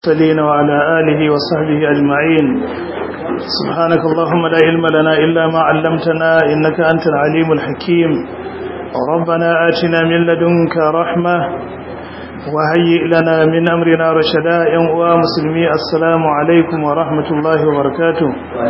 المرسلين وعلى آله وصحبه أجمعين سبحانك اللهم لا علم لنا إلا ما علمتنا إنك أنت العليم الحكيم ربنا آتنا من لدنك رحمة وهيئ لنا من أمرنا رشدا ينقوى مسلمي السلام عليكم ورحمة الله وبركاته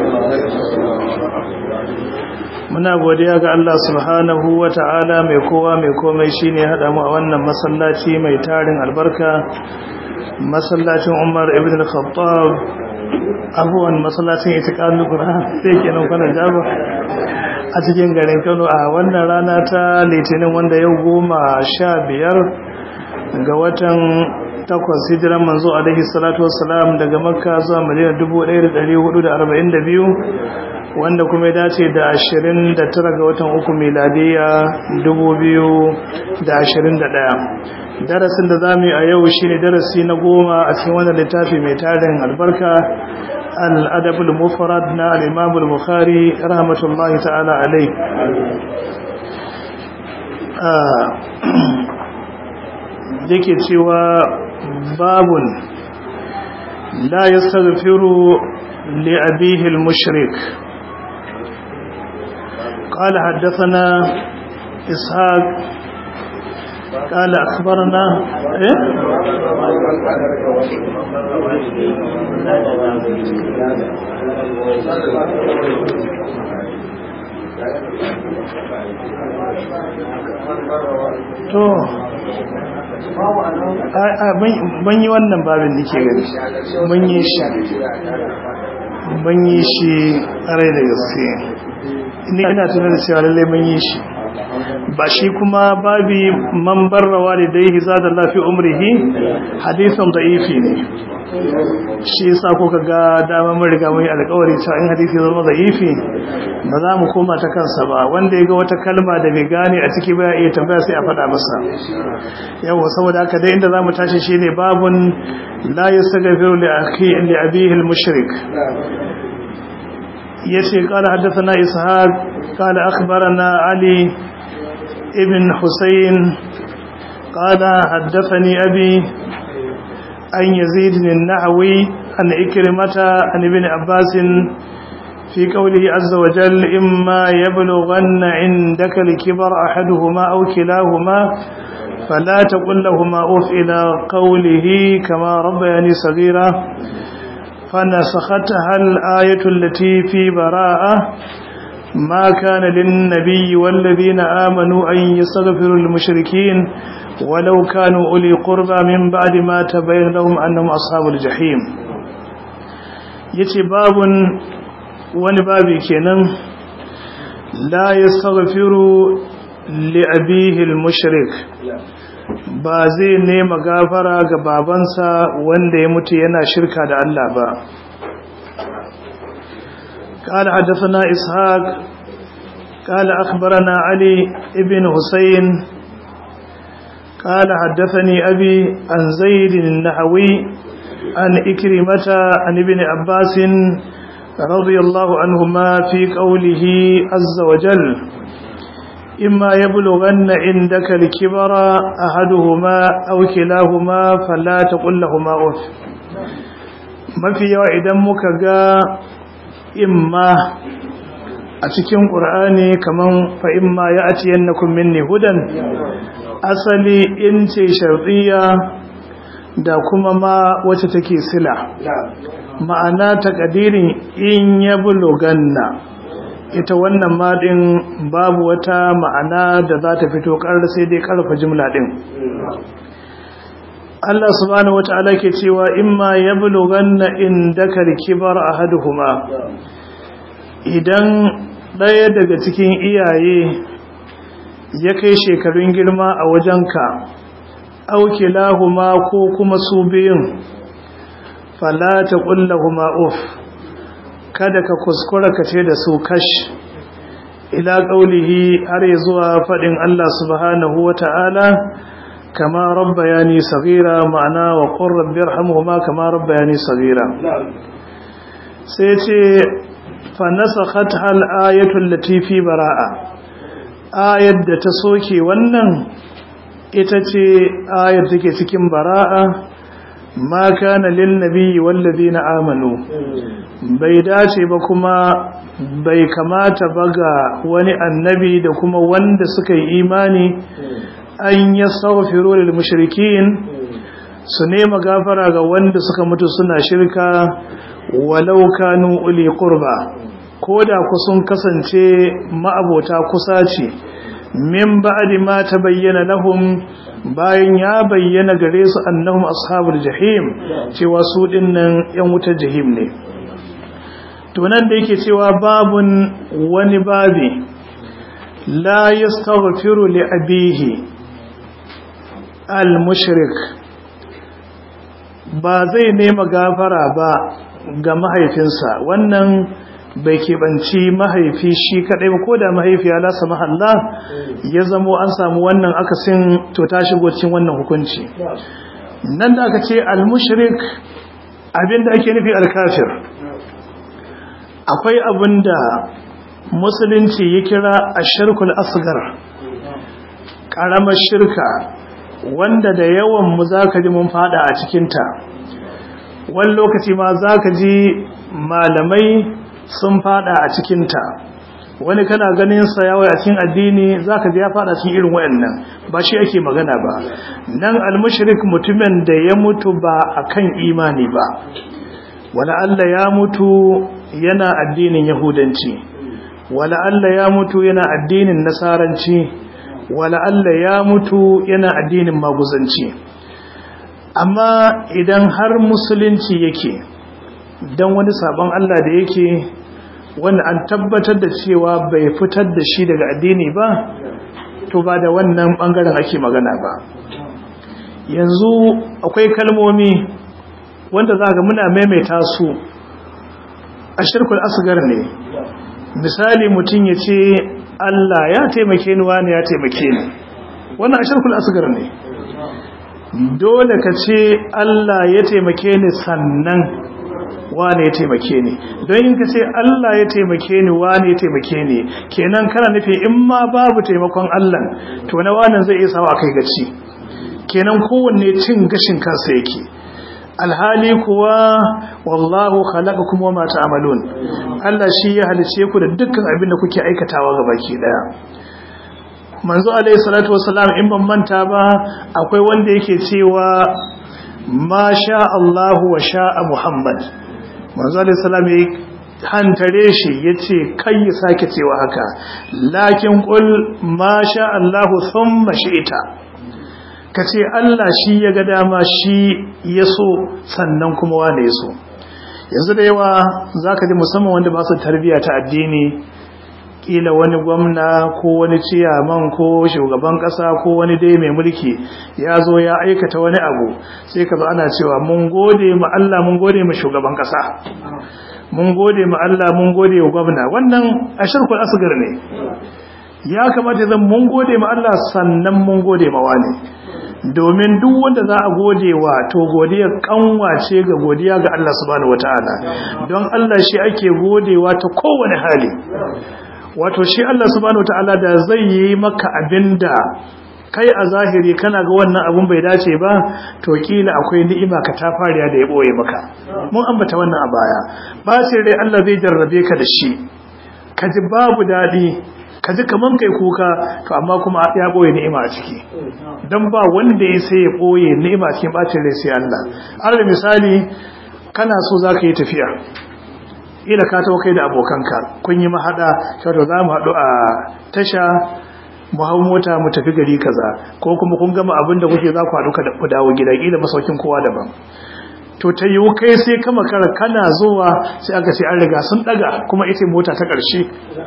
muna godiya ga Allah subhanahu wa ta'ala mai kowa mai komai shine haɗa mu a wannan masallaci mai tarin albarka masallacin Umar ibn al-Khattab abuwan masallacin itiqadul Qur'an sai kenan kana jaba a cikin garin Kano a wannan rana ta Litinin wanda yau goma sha biyar ga watan takwas hijiran manzo alaihi salatu wassalam daga Makka zuwa Madina 1442 wanda kuma ya dace da 29 ga watan uku miladiya 2021 darasin da zamu yi a yau shine darasi na goma a cikin wannan littafi mai tarin albarka al-adab al-mufrad na al-imam al-bukhari rahmatullahi ta'ala alai yake cewa babun la yastaghfiru li abihi al-mushrik قال حدثنا إسحاق قال أخبرنا إيه؟ to ban yi wannan babin da ke gani ban yi shi ban yi shi ƙarai da gaske ina tunar da cewa lallai mun yi shi ba shi kuma babi man barrawa da dai zada lafi umrihi hadisan da'ifi ne shi yasa kuka ga dama mun riga mun yi alƙawari cewa in hadisi zama da'ifi ba za mu koma ta kansa ba wanda ya ga wata kalma da bai gane a ciki ba iya tambaya sai a faɗa masa yawa saboda haka dai inda za mu tashi shine babun la yastaghfiru li akhi li abihi al-mushrik يسي قال حدثنا إسحاق قال أخبرنا علي ابن حسين قال حدثني أبي أن يزيد النحوي عن إكرمة عن ابن عباس في قوله عز وجل إما يبلغن عندك الكبر أحدهما أو كلاهما فلا تقل لهما أف إلى قوله كما ربياني صغيرا فنسختها الآية التي في براءة ما كان للنبي والذين آمنوا أن يستغفروا للمشركين ولو كانوا أولي قربى من بعد ما تبين لهم أنهم أصحاب الجحيم يتي باب ونبابي كنن لا يستغفر لأبيه المشرك ba zai nema gafara ga babansa wanda ya mutu yana shirka da Allah ba قال حدثنا إسحاق قال أخبرنا علي ابن حسين قال حدثني أبي عن زيد النحوي عن إكرمة عن ابن عباس رضي الله عنهما في قوله عز وجل إما يبلغن عندك الكبر أحدهما أو كلاهما فلا تقل لهما أف mafi yawa idan muka ga imma a cikin ƙur'ani kaman fa imma ya ati yannakum minni hudan asali in ce shar'iyya da kuma ma wacce take sila ma'ana takadirin in ya buluganna ita wannan maɗin babu wata ma'ana da za ta fito ƙarar sai dai ƙarfa jimla ɗin Allah subhanahu wata'ala ke cewa imma ya bulughanna indaka al-kibar ahaduhuma idan ɗaya daga cikin iyaye ya kai shekarun girma a wajenka auki lahuma ko kuma su biyun fala taqul lahumā uff kada ka kuskura ka ce da su kash ila qaulihi har zuwa fadin Allah subhanahu wata'ala kama rabbayani saghira ma'ana wa qur rabbirhamhuma kama rabbayani saghira sai ce fa nasakhat hal ayatu allati fi baraa ayat da ta soke wannan ita ce ayar take cikin bara'a ma kana lin nabiyyi wal ladina amanu bai dace ba kuma bai kamata ba ga wani annabi da kuma wanda suka yi imani an yastaghfiru lil mushrikin su nema gafara ga wanda suka mutu suna shirka walau kanu uli qurba koda ku sun kasance ma'abota kusa ce min ba'di ma tabayyana lahum bayan ya bayyana gare su annahum ashabul jahim cewa su dinnan yan wutar jahim ne to nan da yake cewa babun wani babi la yastaghfiru li abihi al mushrik ba zai nema gafara ba ga mahaifinsa wannan bai keɓanci mahaifi shi kaɗai ba ko da mahaifi ya lasa mahalla ya zamo an samu wannan akasin to ta shigo cikin wannan hukunci nan da aka ce al-mushrik abinda ake nufi al-kafir akwai abinda musulunci ya kira ashirkul asgar ƙaramar shirka wanda da yawan mu zaka ji mun fada a cikinta wani lokaci ma zaka ji malamai sun fada a cikinta wani kana ganin sa yawai a cikin addini zaka ji ya fada cikin irin wayannan ba shi ake magana ba nan almushrik mutumin da ya mutu ba akan imani ba wala Allah ya mutu yana addinin yahudanci wala Allah ya mutu yana addinin nasaranci wala Allah ya mutu yana addinin maguzanci amma idan har musulunci yake dan wani sabon Allah da yake wanda an tabbatar da cewa bai fitar da shi daga addini ba to ba da wannan bangaren ake magana ba yanzu akwai kalmomi wanda za ga muna maimaita su a shirkul asgar ne misali mutum ya ce Allah ya taimake ni wani ya taimake ni wannan a shirkul asgar ne dole ka ce Allah ya taimake ni sannan wane ya taimake ni don in ka ce Allah ya taimake ni wane ya taimake ni kenan kana nufi in ma babu taimakon Allah to na wannan zai iya sawa kai gaci kenan kowanne cin gashin kansa yake alhali kuwa wallahu khalaqakum wama ta'malun Allah shi ya halice ku da dukkan abin da kuke aikatawa gabaki daya manzo alaihi salatu wassalam in ban manta ba akwai wanda yake cewa ma sha Allah wa sha'a Muhammad manzo alaihi salam ya hantare shi yace kai ya sake cewa haka lakin qul ma sha Allah thumma shi'ta kace Allah shi ya ga dama shi yaso sannan kuma wane yaso yanzu da yawa zaka ji musamman wanda ba su tarbiya ta addini kila wani gwamna ko wani ciyaman ko shugaban kasa ko wani dai mai mulki ya zo ya aikata wani abu sai ka zo ana cewa mun gode ma Allah mun gode ma shugaban kasa mun gode ma Allah mun gode wa gwamna wannan ashirkul asgar ne ya kamata zan mun gode ma Allah sannan mun gode ma wani domin duk wanda za a gode wa to godiya kanwace ga godiya ga Allah subhanahu wataala don Allah shi ake godewa ta kowane hali wato shi Allah subhanahu wataala da zai yi maka abinda kai a zahiri kana ga wannan abun bai dace ba to kila akwai ni'ima ka ta fariya da ya boye maka mun ambata wannan a baya ba sai dai Allah zai jarrabe ka da shi ka ji babu dadi ka ji kaman kai kuka to amma kuma ya boye ni'ima a ciki dan ba wanda ya sai ya boye ni'ima cikin bacin rai sai Allah alal misali kana so zaka yi tafiya ila ka tawo kai da abokanka kun yi mahada cewa za mu haɗu a tasha mu hau mota mu tafi gari kaza ko kuma kun gama abin da kuke za ku haɗu ku dawo gida ila masaukin kowa daban to ta yiwu kai sai kama kara kana zuwa sai aka ce an riga sun ɗaga kuma ita mota ta ƙarshe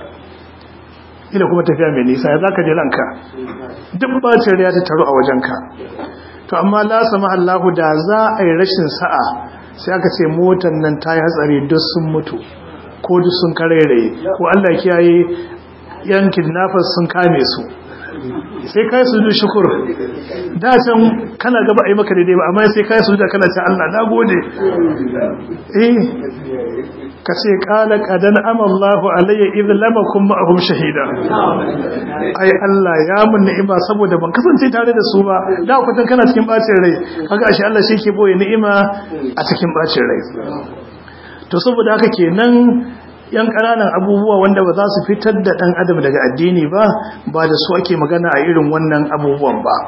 ila kuma tafiya mai nisa ya za ka je ranka duk bacin ya ta taru a wajenka to amma la sama Allahu da za a yi rashin sa'a sai aka ce motar nan ta yi hatsari duk sun mutu ko duk sun karairaye ko Allah kiyaye yan kidnappers sun kame su sai kai sujudu shukur da can kana gaba ai maka daidai ba amma sai kai sujudu kana ce Allah na gode eh ka ce qala qadan amallahu alayya idh lam akum ma'ahum shahida ai Allah ya mun ni'ima saboda ban kasance tare da su ba da kwatan kana cikin bacin rai kaga ashe Allah shi ke boye ni'ima a cikin bacin rai to saboda haka kenan yan ƙananan abubuwa wanda ba za su fitar da ɗan adam daga addini ba ba da su ake magana a irin wannan abubuwan ba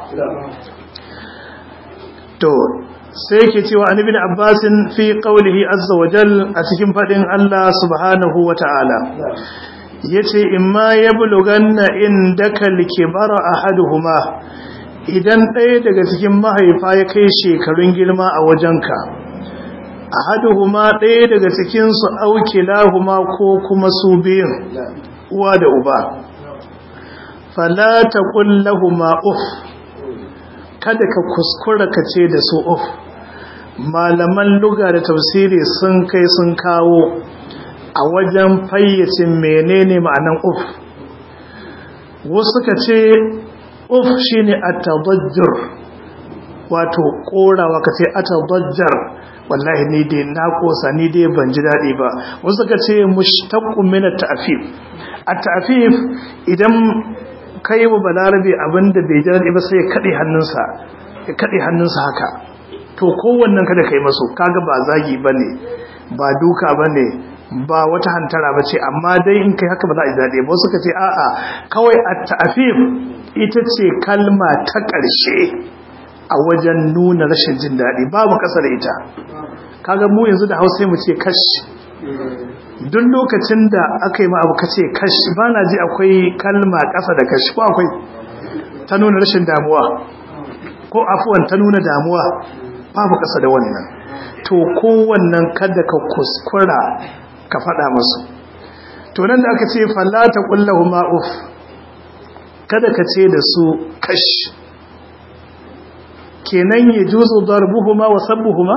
to sai ke cewa an ibn abbasin fi qawlihi azza wa jal a cikin fadin Allah subhanahu wa ta'ala yace imma yablughanna indaka likbara ahaduhuma idan ɗaya daga cikin mahaifa ya kai shekarun girma a wajenka ahaduhuma ɗaya daga cikinsu aukilahuma ko kuma su biyun uwa da uba fala taqul lahumu uf kada ka kuskura ka ce da su uf malaman luga da tafsiri sun kai sun kawo a wajen fayyace menene ma'anan uf wasu ka ce uf shine atadajjur wato korawa ka ce atadajjar wallahi ni dai na kosa ni dai ban ji daɗi ba wasu ka ce mushtaqqun min at-ta'fif at-ta'fif idan kai wa balarabe abinda bai ji daɗi ba sai ya kade hannunsa ya kade hannunsa haka to kowannen kada kai maso kaga ba zagi bane ba duka bane ba wata hantara bace amma dai in kai haka ba za a ji daɗi ba wasu ka ce a'a kawai at-ta'fif ita ce kalma ta ƙarshe a wajen nuna rashin jin daɗi babu ƙasa da ita kaga mu yanzu da hausa mu ce kash duk lokacin da aka yi ma abu kace kash ba na ji akwai kalma ƙasa da kash ko akwai ta nuna rashin damuwa ko afuwan ta nuna damuwa babu ƙasa da wannan to kowannan kada ka kuskura ka faɗa masu to nan da aka ce fallata kullahu ma'uf kada ka ce da su kash kenan ya juzu darbuhuma wa sabbuhuma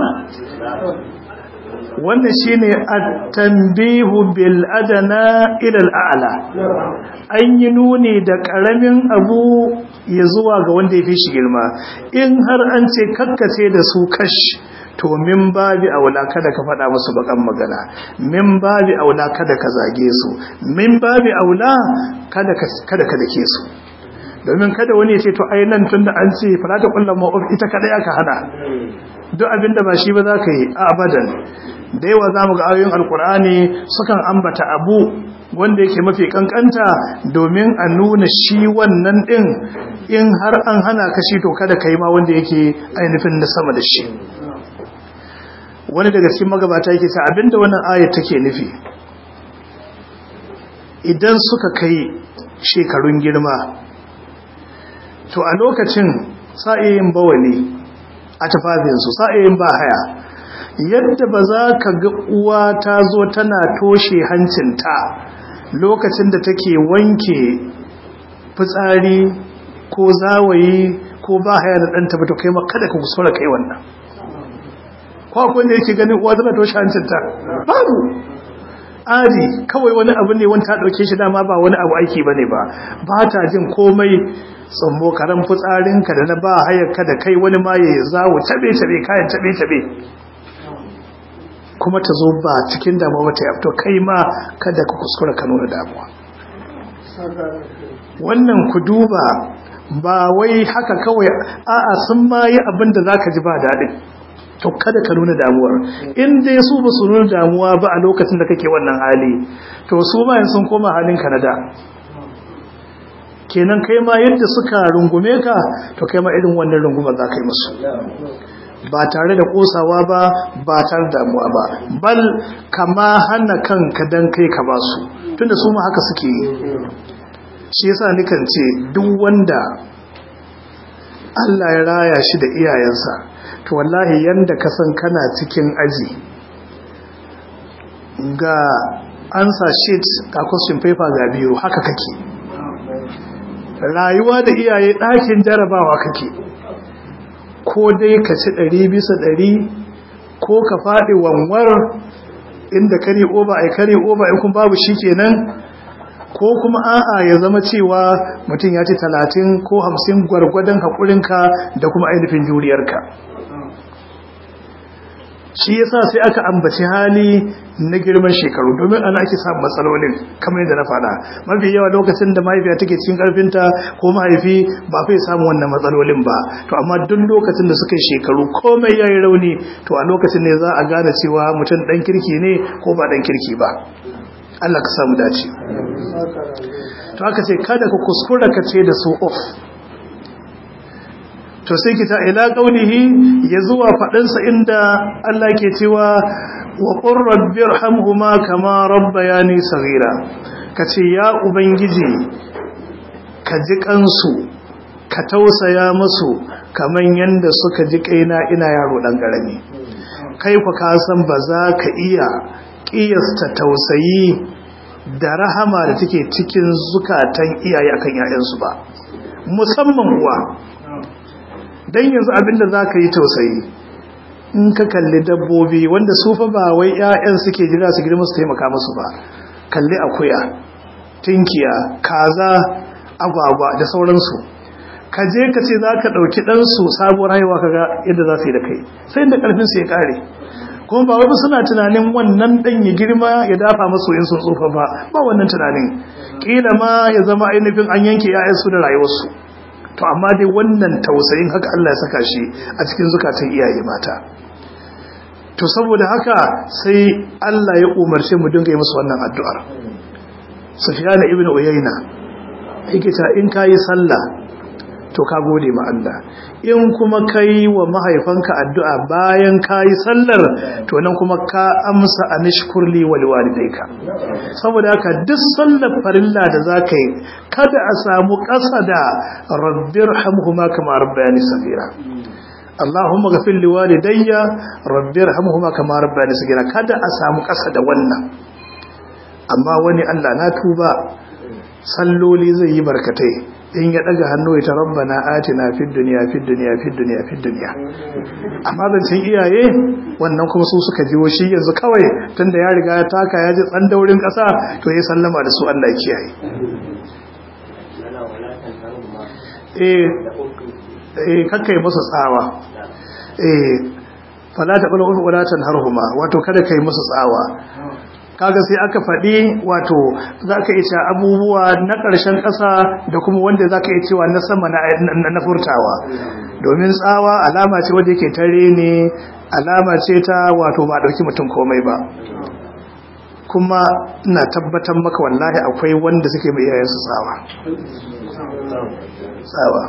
wannan shine at-tanbihu bil adana ila al-a'la an yi nuni da karamin abu ya zuwa ga wanda ya fi shi girma in har an ce kakkace da su kash to min babi aula kada ka faɗa musu bakan magana min babi aula kada ka zage su min babi aula kada ka kada ka dake su domin kada wani ya ce to ai nan tunda an ce falata kullum ma'uf ita kada aka hana duk abinda ba shi ba za ka yi a abadan da yawa za mu ga ayoyin alkur'ani sukan ambata abu wanda yake mafi kankanta domin a nuna shi wannan din in har an hana ka shi to kada ka yi ma wanda yake ainihin na sama da shi wani daga cikin magabata yake ta abinda wannan ayat take nufi idan suka kai shekarun girma to a lokacin sa'ayin bawali a tafafinsu sa'ayin ba haya yadda ba za ka ga uwa ta zo tana toshe hancinta lokacin da take wanke fitsari ko zawayi ko ba haya da ɗanta ba to kai kada ka kusura kai wannan kwakwai da yake ganin uwa tana toshe hancinta babu ari kawai wani abu ne wani ta ɗauke shi dama ba wani abu aiki ba ne ba ba ta jin komai tsammo karen fitsarinka da na ba hayarka da kai wani ma ya zawo tabe-tabe kayan tabe-tabe kuma ta zo ba cikin damuwa ta yabto kai ma kada ka kuskura ka nuna damuwa wannan ku duba ba wai haka kawai a'a sun ma yi abin da za ka ji ba daɗin to kada ka nuna damuwar in dai su ba su nuna damuwa ba a lokacin da kake wannan hali to su ma sun koma halin ka na da kenan kai ma yadda suka rungume ka to kai ma irin wannan rungumar za ka yi musu ba tare da kosawa ba ba tare da damuwa ba bal kama hana kanka dan kai ka ba su tunda su ma haka suke yi shi yasa nikan ce duk wanda Allah ya raya shi da iyayensa to wallahi yanda ka san kana cikin aji ga ansa sheet ga question paper ga biyu haka kake rayuwa da iyaye ɗakin jarabawa kake ko dai ka ci ɗari bisa ɗari ko ka faɗi wanwar inda kare oba ai kare oba in kun babu shi kenan ko kuma a'a ya zama cewa mutum ya ci talatin ko hamsin gwargwadon haƙurinka da kuma ainihin juriyarka shi yasa sai aka ambaci hali na girman shekaru domin ana ake samun matsalolin kamar yadda na faɗa mafi yawa lokacin da mahaifiya take cikin ƙarfinta ko mahaifi ba fai samun wannan matsalolin ba to amma duk lokacin da suka yi shekaru komai yayi rauni to a lokacin ne za a gane cewa mutum ɗan kirki ne ko ba ɗan kirki ba Allah ka samu dace to aka ce kada ka kuskura ka ce da su off to sai kita ila qaulihi ya zuwa faɗinsa inda Allah ke cewa wa qur rabbirhamhuma kama rabbayani saghira kace ya ubangiji ka ji kansu ka tausaya musu kaman yanda suka ji kaina ina yaro dan karami kai ku ka san ba za ka iya kiyasta tausayi da rahama da take cikin zukatan iyaye akan 'ya'yansu ba musamman uwa dan yanzu abinda za ka yi tausayi in ka kalli dabbobi wanda su fa ba wai 'ya'yan suke jira su girma su taimaka musu ba kalli akuya tinkiya kaza agwagwa da sauransu ka je ka ce za ka ɗauki ɗansu sabuwar haihuwa kaga yadda za su yi da kai sai da ƙarfinsu ya ƙare kuma ba wani suna tunanin wannan ɗan ya girma ya dafa masu yin sun tsufa ba ba wannan tunanin ƙila ma ya zama ainihin an yanke 'ya'yansu da rayuwarsu to amma dai wannan tausayin haka Allah ya saka shi a cikin zukatan iyaye mata to saboda haka sai Allah ya umarce mu dinga yi musu wannan addu'ar Sufyan ibn Uyayna yake ta in kayi sallah to ka gode ma Allah in kuma kai wa mahaifanka addu'a bayan kayi sallar to nan kuma ka amsa anishkurli wal walidayka saboda haka duk sallar farilla da zaka yi kada a samu ƙasa da rabbirhamhuma kama rabbayani saghira Allahumma ghafir li walidayya rabbirhamhuma kama rabbayani saghira kada a samu ƙasa da wannan amma wani Allah na tuba salloli zai yi barkatai in ya daga hannu ya ta rabbana atina fid dunya fid dunya fid dunya fid dunya amma zancen iyaye wannan kuma su suka jiwo shi yanzu kawai tunda ya riga ya taka ya ji tsan daurin kasa to ya sallama da su Allah ya kiyaye eh eh kakkai musu tsawa eh fala ta qulu ulatan harhuma wato kada kai musu tsawa kaga sai aka faɗi wato za ka iya abubuwa na ƙarshen ƙasa da kuma wanda za ka iya cewa na sama na furtawa domin tsawa alama ce wadda yake tare ne alama ce ta wato ba ɗauki mutum komai ba kuma ina tabbatar maka wallahi akwai wanda suke mai iyayensu tsawa tsawa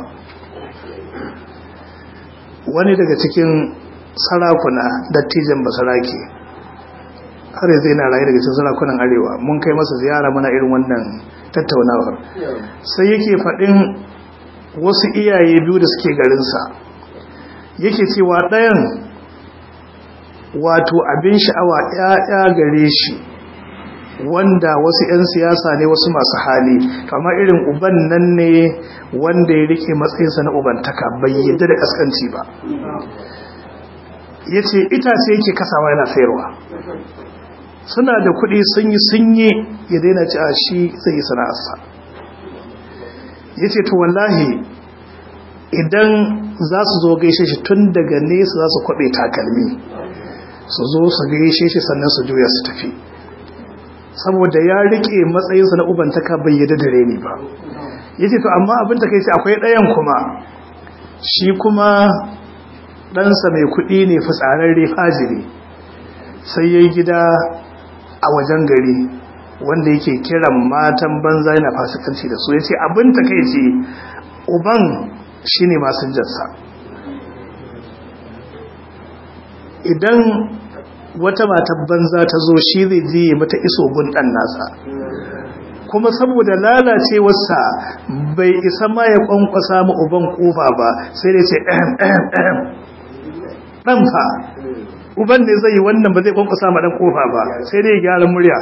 wani daga cikin sarakuna dattijan basarake har yanzu yana rayu daga cikin sarakunan arewa mun kai masa ziyara mana irin wannan tattaunawar sai yake faɗin wasu iyaye biyu da suke garinsa yake cewa ɗayan wato abin sha'awa ‘ya'ya gare shi wanda wasu ‘yan siyasa ne wasu masu hali kama irin uban nan ne wanda ya rike matsayinsa na ubantaka bai yadda da ƙasƙanci ba ya ce itace yake kasawa yana sayarwa suna da kuɗi sun yi sun yi ya daina ci a shi zai yi sana'arsa ya ce to wallahi idan za su zo gaishe shi tun daga nesa za su kwaɓe takalmi su zo su gaishe shi sannan su juya su tafi saboda ya riƙe matsayinsa na ubantaka bai yadda da reni ba ya ce to amma abin ta kai ce akwai ɗayan kuma shi kuma ɗansa mai kuɗi ne fitsararre fajiri sai ya yi gida a wajen gari wanda yake kiran matan banza yana fasikanci da su ya ce abin ta kai ce uban shi ne masu jansa idan wata matan banza ta zo shi zai ji mata iso gun ɗan nasa kuma saboda lalacewarsa bai isa ma ya kwankwasa ma uban kofa ba sai dai ce ɗahem ɗahem ɗahem ɗan fa uban ne zai yi wannan ba zai kwankwasa ma ɗan kofa ba sai dai gyara murya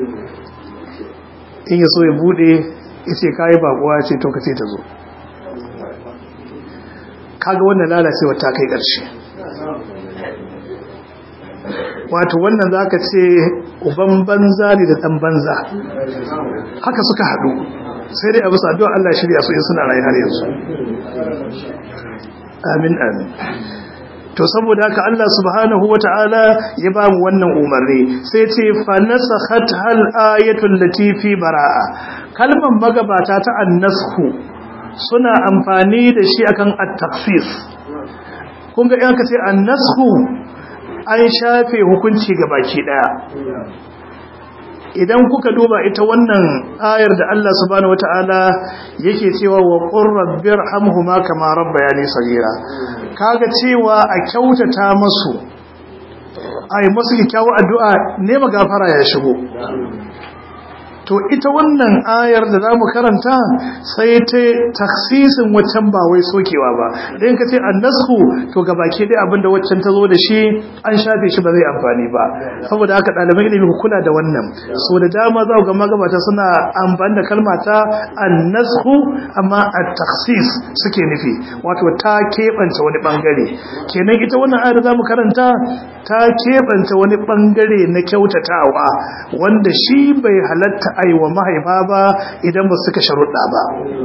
in ya so ya buɗe ya ce kayi bakuwa ce to ka ce ta zo kaga wannan lalacewar ta kai ƙarshe wato wannan zaka ce uban banza ne da dan banza haka suka haɗu sai dai abu addu'a Allah ya shirya su in suna rayu har yanzu amin amin to saboda haka Allah subhanahu wata'ala ya ba mu wannan umarni sai ce fa nasakhat hal ayatul lati fi baraa kalman magabata ta annasku suna amfani da shi akan at-takhsis kun ga yanka ce annasku an shafe hukunci ga baki daya idan kuka duba ita wannan ayar da Allah subhanahu wataala yake cewa wa qur rabbir hamhuma kama rabbayani sagira kaga cewa a kyautata musu ai musu kyakkyawa addu'a ne magafara ya shigo to ita wannan ayar da zamu karanta sai ta taksisin waccan ba wai sokewa ba dan kace annasku to gabaki dai abinda waccan ta zo da shi an shafe shi ba zai amfani ba saboda haka ɗaliban ilimi ku kula da wannan so da dama za ku ga magabata suna amfani da kalma ta annasku amma at-takhsis suke nufi wato ta keɓanta wani bangare kenan ita wannan ayar da zamu karanta ta keɓanta wani bangare na kyautatawa wanda shi bai halatta aiwa mahaifa ba idan ba suka sharuɗa ba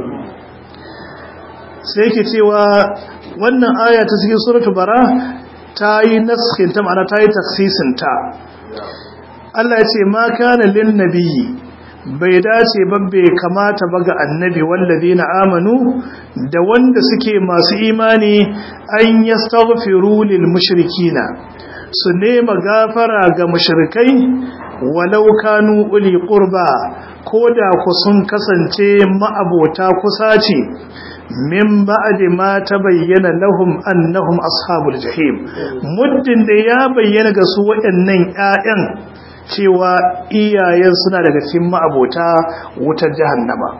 sai yake cewa wannan aya ta cikin suratul bara ta yi naskin ta ma'ana ta yi taksisin ta Allah ya ce ma kana lin nabiyyi bai dace ba bai kamata ba ga annabi wallazina amanu da wanda suke masu imani an yastaghfiru lil mushrikina su nema gafara ga mushrikai walau kanu uli qurba koda ku sun kasance ma'abota kusa ce min ba'di ma tabayyana lahum annahum ashabul jahim muddin da ya bayyana ga su waɗannan ƴaƴan cewa iyayen suna daga cikin ma'abota wutar jahannama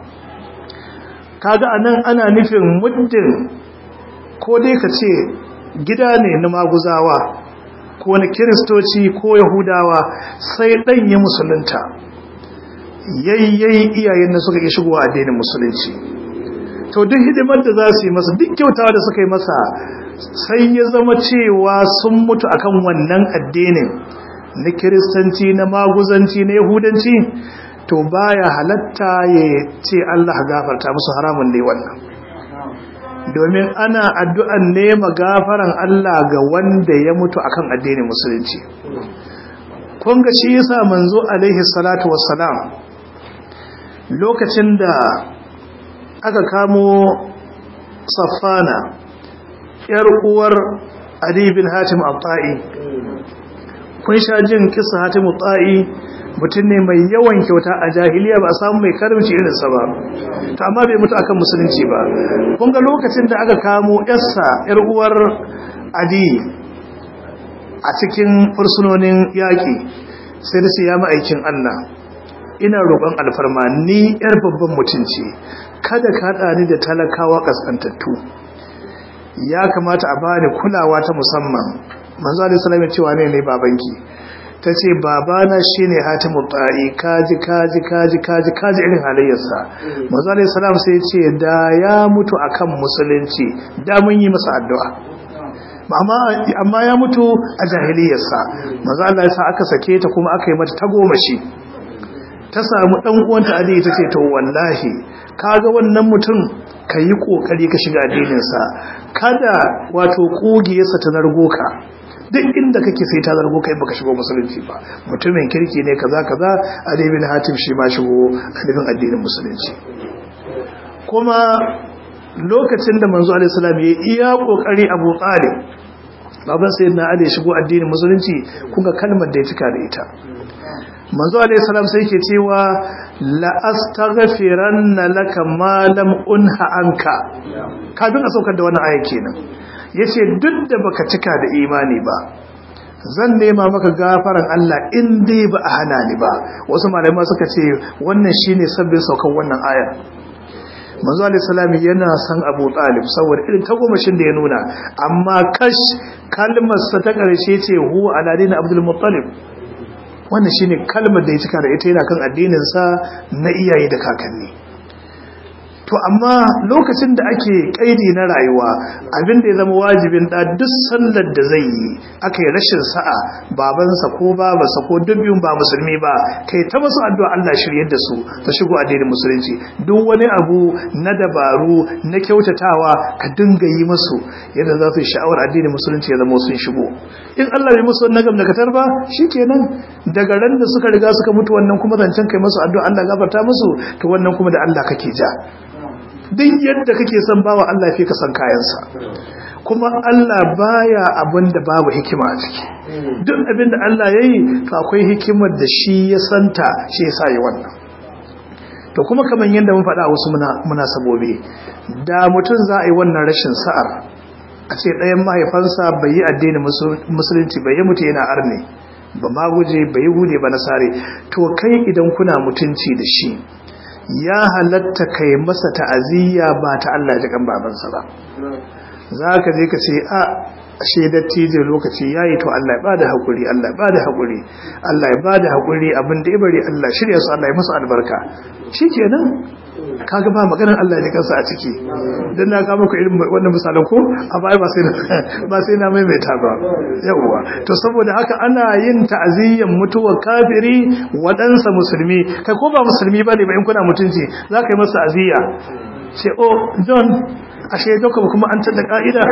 kaga anan ana nufin muddin ko dai ka ce gida ne na maguzawa ko na kiristoci ko yahudawa sai ɗan ya musulunta yayyayi iyayen da suka yi shigowa addinin musulunci to duk hidimar da za su yi masa duk kyautawa da suka yi masa sai ya zama cewa sun mutu akan wannan addinin na kiristanci na maguzanci na yahudanci to baya halatta ya ce Allah gafarta musu haramun ne wannan domin ana addu'an nema gafaran Allah ga wanda ya mutu akan addinin musulunci kun ga shi yasa manzo alaihi salatu wassalam lokacin da aka kamo safana yar uwar Ali bin Hatim al-Ta'i kun sha jin kisa Hatim al-Ta'i mutum ne mai yawan kyauta a jahiliya ba a samu mai karimci irinsa ba ta amma bai mutu akan musulunci ba kun ga lokacin da aka kamo yarsa yar uwar adi a cikin fursunonin yaƙi sai da su ya ma'aikin Allah ina roƙon alfarma ni yar babban mutunci kada ka haɗa ni da talakawa ƙasƙantattu ya kamata a bani kulawa ta musamman manzo alaihi salam ya cewa ne ne babanki ta ce babana shi ne hatimun ta'i kaji kaji kaji kaji kaji irin halayyarsa mazalai salam sai ce da ya mutu akan musulunci da mun yi masa addu'a amma ya mutu a jahiliyarsa mazalai sa aka sake ta kuma aka yi mata tagomashi ta samu ɗan uwanta adi ta ce to wallahi kaga wannan mutum ka yi ƙoƙari ka shiga addininsa kada wato ƙugiyarsa ta nargo ka duk inda kake sai ta zargo kai baka shigo musulunci ba mutumin kirki ne kaza kaza Ali bin Hatim shi ma shigo addinin addinin musulunci kuma lokacin da manzo alaihi salam ya iya kokari Abu Talib baban sayyidina Ali shigo addinin musulunci kuga kalmar da ya cika da ita manzo alaihi salam sai yake cewa la astaghfiranna laka ma lam unha anka kafin a saukar da wannan aya kenan yace duk da baka cika da imani ba zan nema maka gafaran Allah in dai ba a hana ni ba wasu malamai suka ce wannan shine sabbin saukan wannan aya manzo alayhi salam yana san Abu Talib saboda irin tagomashin da ya nuna amma kash kalmar sa ta karshe ce hu aladin Abdul Muttalib wannan shine kalmar da ya cika da ita yana kan addinin sa na iyaye da kakanni to amma lokacin da ake kaidi na rayuwa abin da ya zama wajibin da duk sallar da zai yi aka yi rashin sa'a babansa ko babansa ko dubbin ba musulmi ba kai ta masu addu'a Allah shiryar da su ta shigo addinin musulunci duk wani abu na dabaru na kyautatawa ka dinga yi musu yadda za su yi sha'awar addinin musulunci ya zama sun shigo in Allah bai musu wannan gamdakatar ba shikenan daga ran da suka riga suka mutu wannan kuma zancen kai musu addu'a Allah gafarta musu to wannan kuma da Allah kake ja duk yadda kake son bawa Allah fi ka san kayansa kuma Allah baya abin da babu hikima a ciki duk abin da Allah ya yi to akwai hikimar da shi ya santa shi ya sa yi wannan to kuma kamar yadda mun faɗa wasu munasabobi da mutum za a yi wannan rashin sa'ar a ce ɗayan mahaifansa bai yi addinin musulunci bai yi mutu yana arne ba ma guje bai yi hude ba nasare to kai idan kuna mutunci da shi ya halatta kai masa ta'aziyya ba ta Allah ji kan babansa ba za ka je ka ce a ashe dattijo lokaci yayi to Allah ya bada hakuri Allah ya bada hakuri Allah ya bada hakuri abin da ibari Allah shirya su Allah ya musu albarka shikenan kaga ba maganar Allah ya kansa a ciki dan na ga muku irin wannan misalan ko a bai ba sai ba sai na maimaita ba yawa to saboda haka ana yin ta'aziyyan mutuwar kafiri wadansa musulmi kai ko ba musulmi bane ba in kuna mutunci za ka yi masa aziyya ce oh John ashe doka kuma an tada ka'ida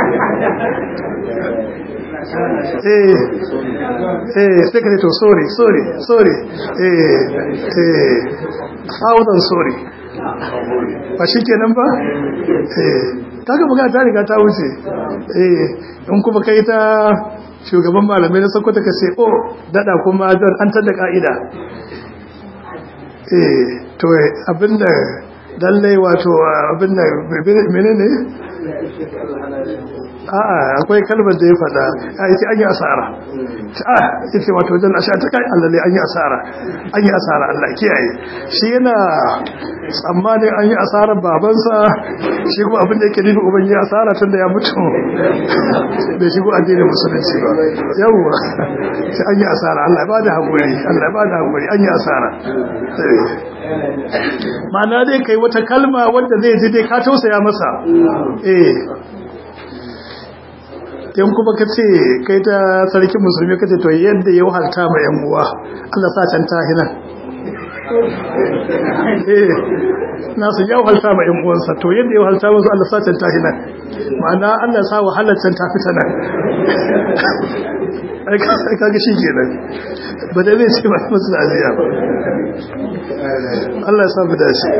eh eh sai ka to sorry sorry sorry eh eh thousand sorry ba shi kenan ba eh kaga buga ta riga ta wuce eh in kuma kai ta shugaban malamai na sokoto ka ce oh dada kuma don an tada ka'ida eh to abinda lallai wato abin da mene ne? a'a akwai kalmar da ya fada a yi an yi asara a ya ce wato wajen asha ta kai allale an yi asara an yi asara allah kiyaye shi yana tsammanin an yi asarar babansa shi kuma abin da yake nuna uban yi asara tun da ya mutu bai shigo addinin musulunci ba yawwa sai an yi asara allah ba da haƙuri allah ba da haƙuri an yi asara ma'ana dai kai wata kalma wanda zai ji dai ka tausaya masa eh yan kuma ka ce kai ta sarkin musulmi ka ce to yadda ya wahalta ma yan uwa Allah sa can tahina eh nasu ya wahalta ma yan uwansa to yadda ya wahalta musu Allah sa can tahina ma'ana Allah sa wahalar can ta fita nan ai kaga shi kenan ba da zai ce ba musu aziya ba Allah ya samu dashi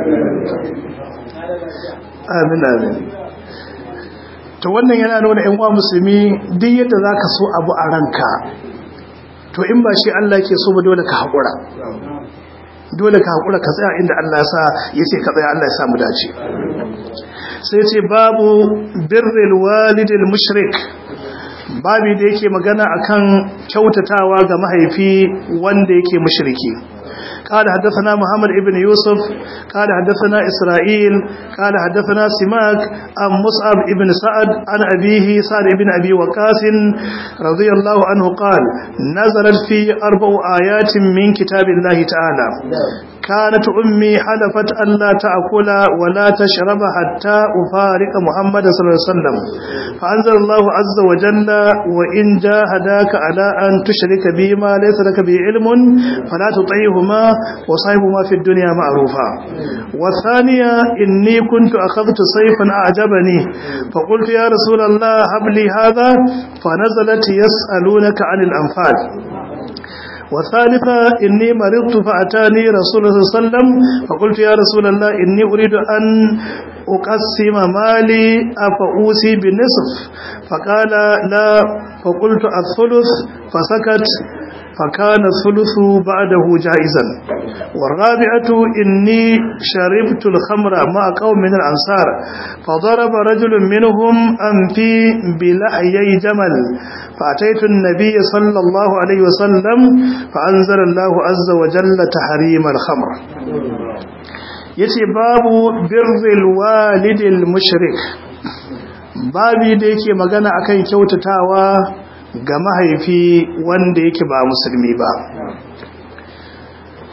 amin amin to wannan yana nuna ƴan uwa musulmi duk yadda zaka so abu a ranka to in ba shi Allah yake so ba dole ka hakura dole ka hakura ka tsaya inda Allah ya sa yace ka tsaya Allah ya sa mu dace sai ce babu birrul walidil mushrik babi da yake magana akan kyautatawa ga mahaifi wanda yake mushriki قال حدثنا محمد ابن يوسف قال حدثنا إسرائيل قال حدثنا سماك عن مصعب ابن سعد عن أبيه سعد ابن أبي وقاس رضي الله عنه قال نزلت في أربع آيات من كتاب الله تعالى كانت أمي حلفت أن لا تأكل ولا تشرب حتى أفارق محمد صلى الله عليه وسلم فأنزل الله عز وجل وإن جاهداك على أن تشرك بي ما ليس لك به علم فلا تطيعهما وصاحبهما في الدنيا معروفا والثانية إني كنت أخذت سيفا أعجبني فقلت يا رسول الله هب لي هذا فنزلت يسألونك عن الأنفال والثالثة إني مرضت فأتاني رسول الله صلى الله عليه وسلم فقلت يا رسول الله إني أريد أن أقسم مالي أفأوسي بالنصف فقال لا فقلت الثلث فسكت فكان الثلث بعده جائزا والرابعة إني شربت الخمر مع قوم من الأنصار فضرب رجل منهم أنفي بلحيي جمل فأتيت النبي صلى الله عليه وسلم فأنزل الله عز وجل تحريم الخمر yace babu birril walidil mushrik babi da yake magana akan kyautatawa ga mahaifi wanda yake ba musulmi ba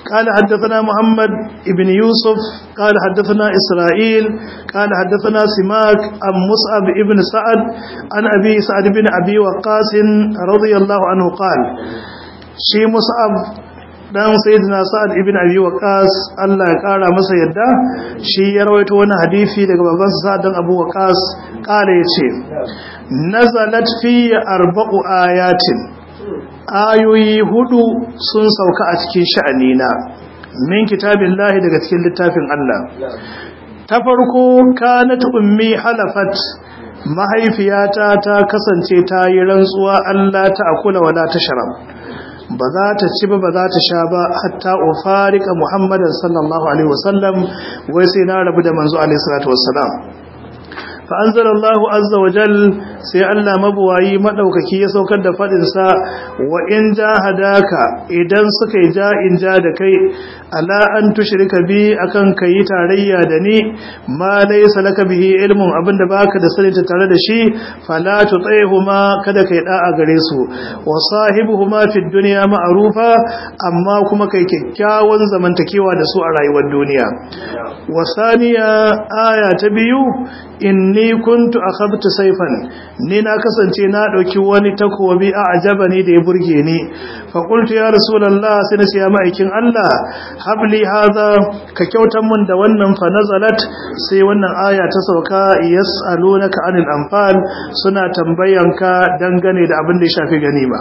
قال حدثنا محمد ابن يوسف قال حدثنا إسرائيل قال حدثنا سماك عن مصعب ابن سعد عن أبي سعد بن أبي وقاص رضي الله عنه قال شي مصعب dan sayyidina sa'ad ibn abi waqas Allah ya kara masa yadda shi ya rawaito wani hadisi daga baban sa sa'ad dan abu waqas kala yace nazalat fi arba'u ayatin ayoyi hudu sun sauka a cikin sha'anina min kitabillahi daga cikin littafin Allah ta farko kanat ummi halafat mahaifiyata ta kasance ta yi rantsuwa Allah ta akula wala ta sharab ba za ta ci ba ba za ta sha ba hatta ufarika muhammadan sallallahu alaihi wasallam wai sai na rabu da manzo alaihi salatu wassalam fa anzalallahu azza wa jal sai Allah mabuwayi madaukaki ya saukar da fadin sa wa in jahadaka idan suka yi ja in ja da kai ala an tushrika bi akan kai tarayya da ni ma laysa laka bihi ilmun abinda baka da sani tare da shi fala tutaihuma kada kai da'a gare su wa sahibuhuma fid dunya ma'rufa amma kuma kai kyakkyawan zamantakewa da su a rayuwar duniya wa saniya aya ta biyu inni kuntu akhadtu sayfan ni na kasance na dauki wani takobi a ajabani da ya burge ni fa qultu ya rasulullah sai na siya ma'aikin Allah habli hadha ka kyautan mun da wannan fa nazalat sai wannan aya ta sauka yasalunaka anil anfal suna tambayanka dangane da abin da ya shafi ganima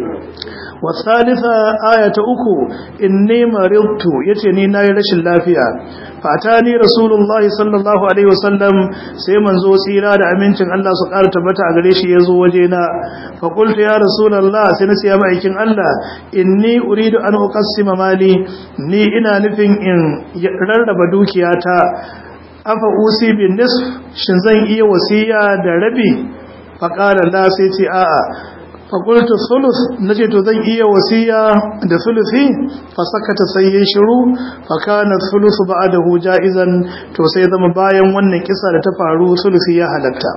والثالثة آية أكو إني مرضت يتني ناي رش اللافية فأتاني رسول الله صلى الله عليه وسلم سيمن زو سيرا دا أمينتن الله سقال تبتع قريش يزو وجينا فقلت يا رسول الله سنسي أمعيكن الله إني أريد أن أقسم مالي ني إنا نفن إن يررب دوكياتا أفا أوسي بالنصف شنزين إيه وسيا دا ربي فقال لا سيتي آآ faƙultu sulus na ce to zan iya wasiya da sulusi fasakata sai ya shiru fakana sulusu ba da huja izan to sai zama bayan wannan kisa da ta faru sulusi ya halatta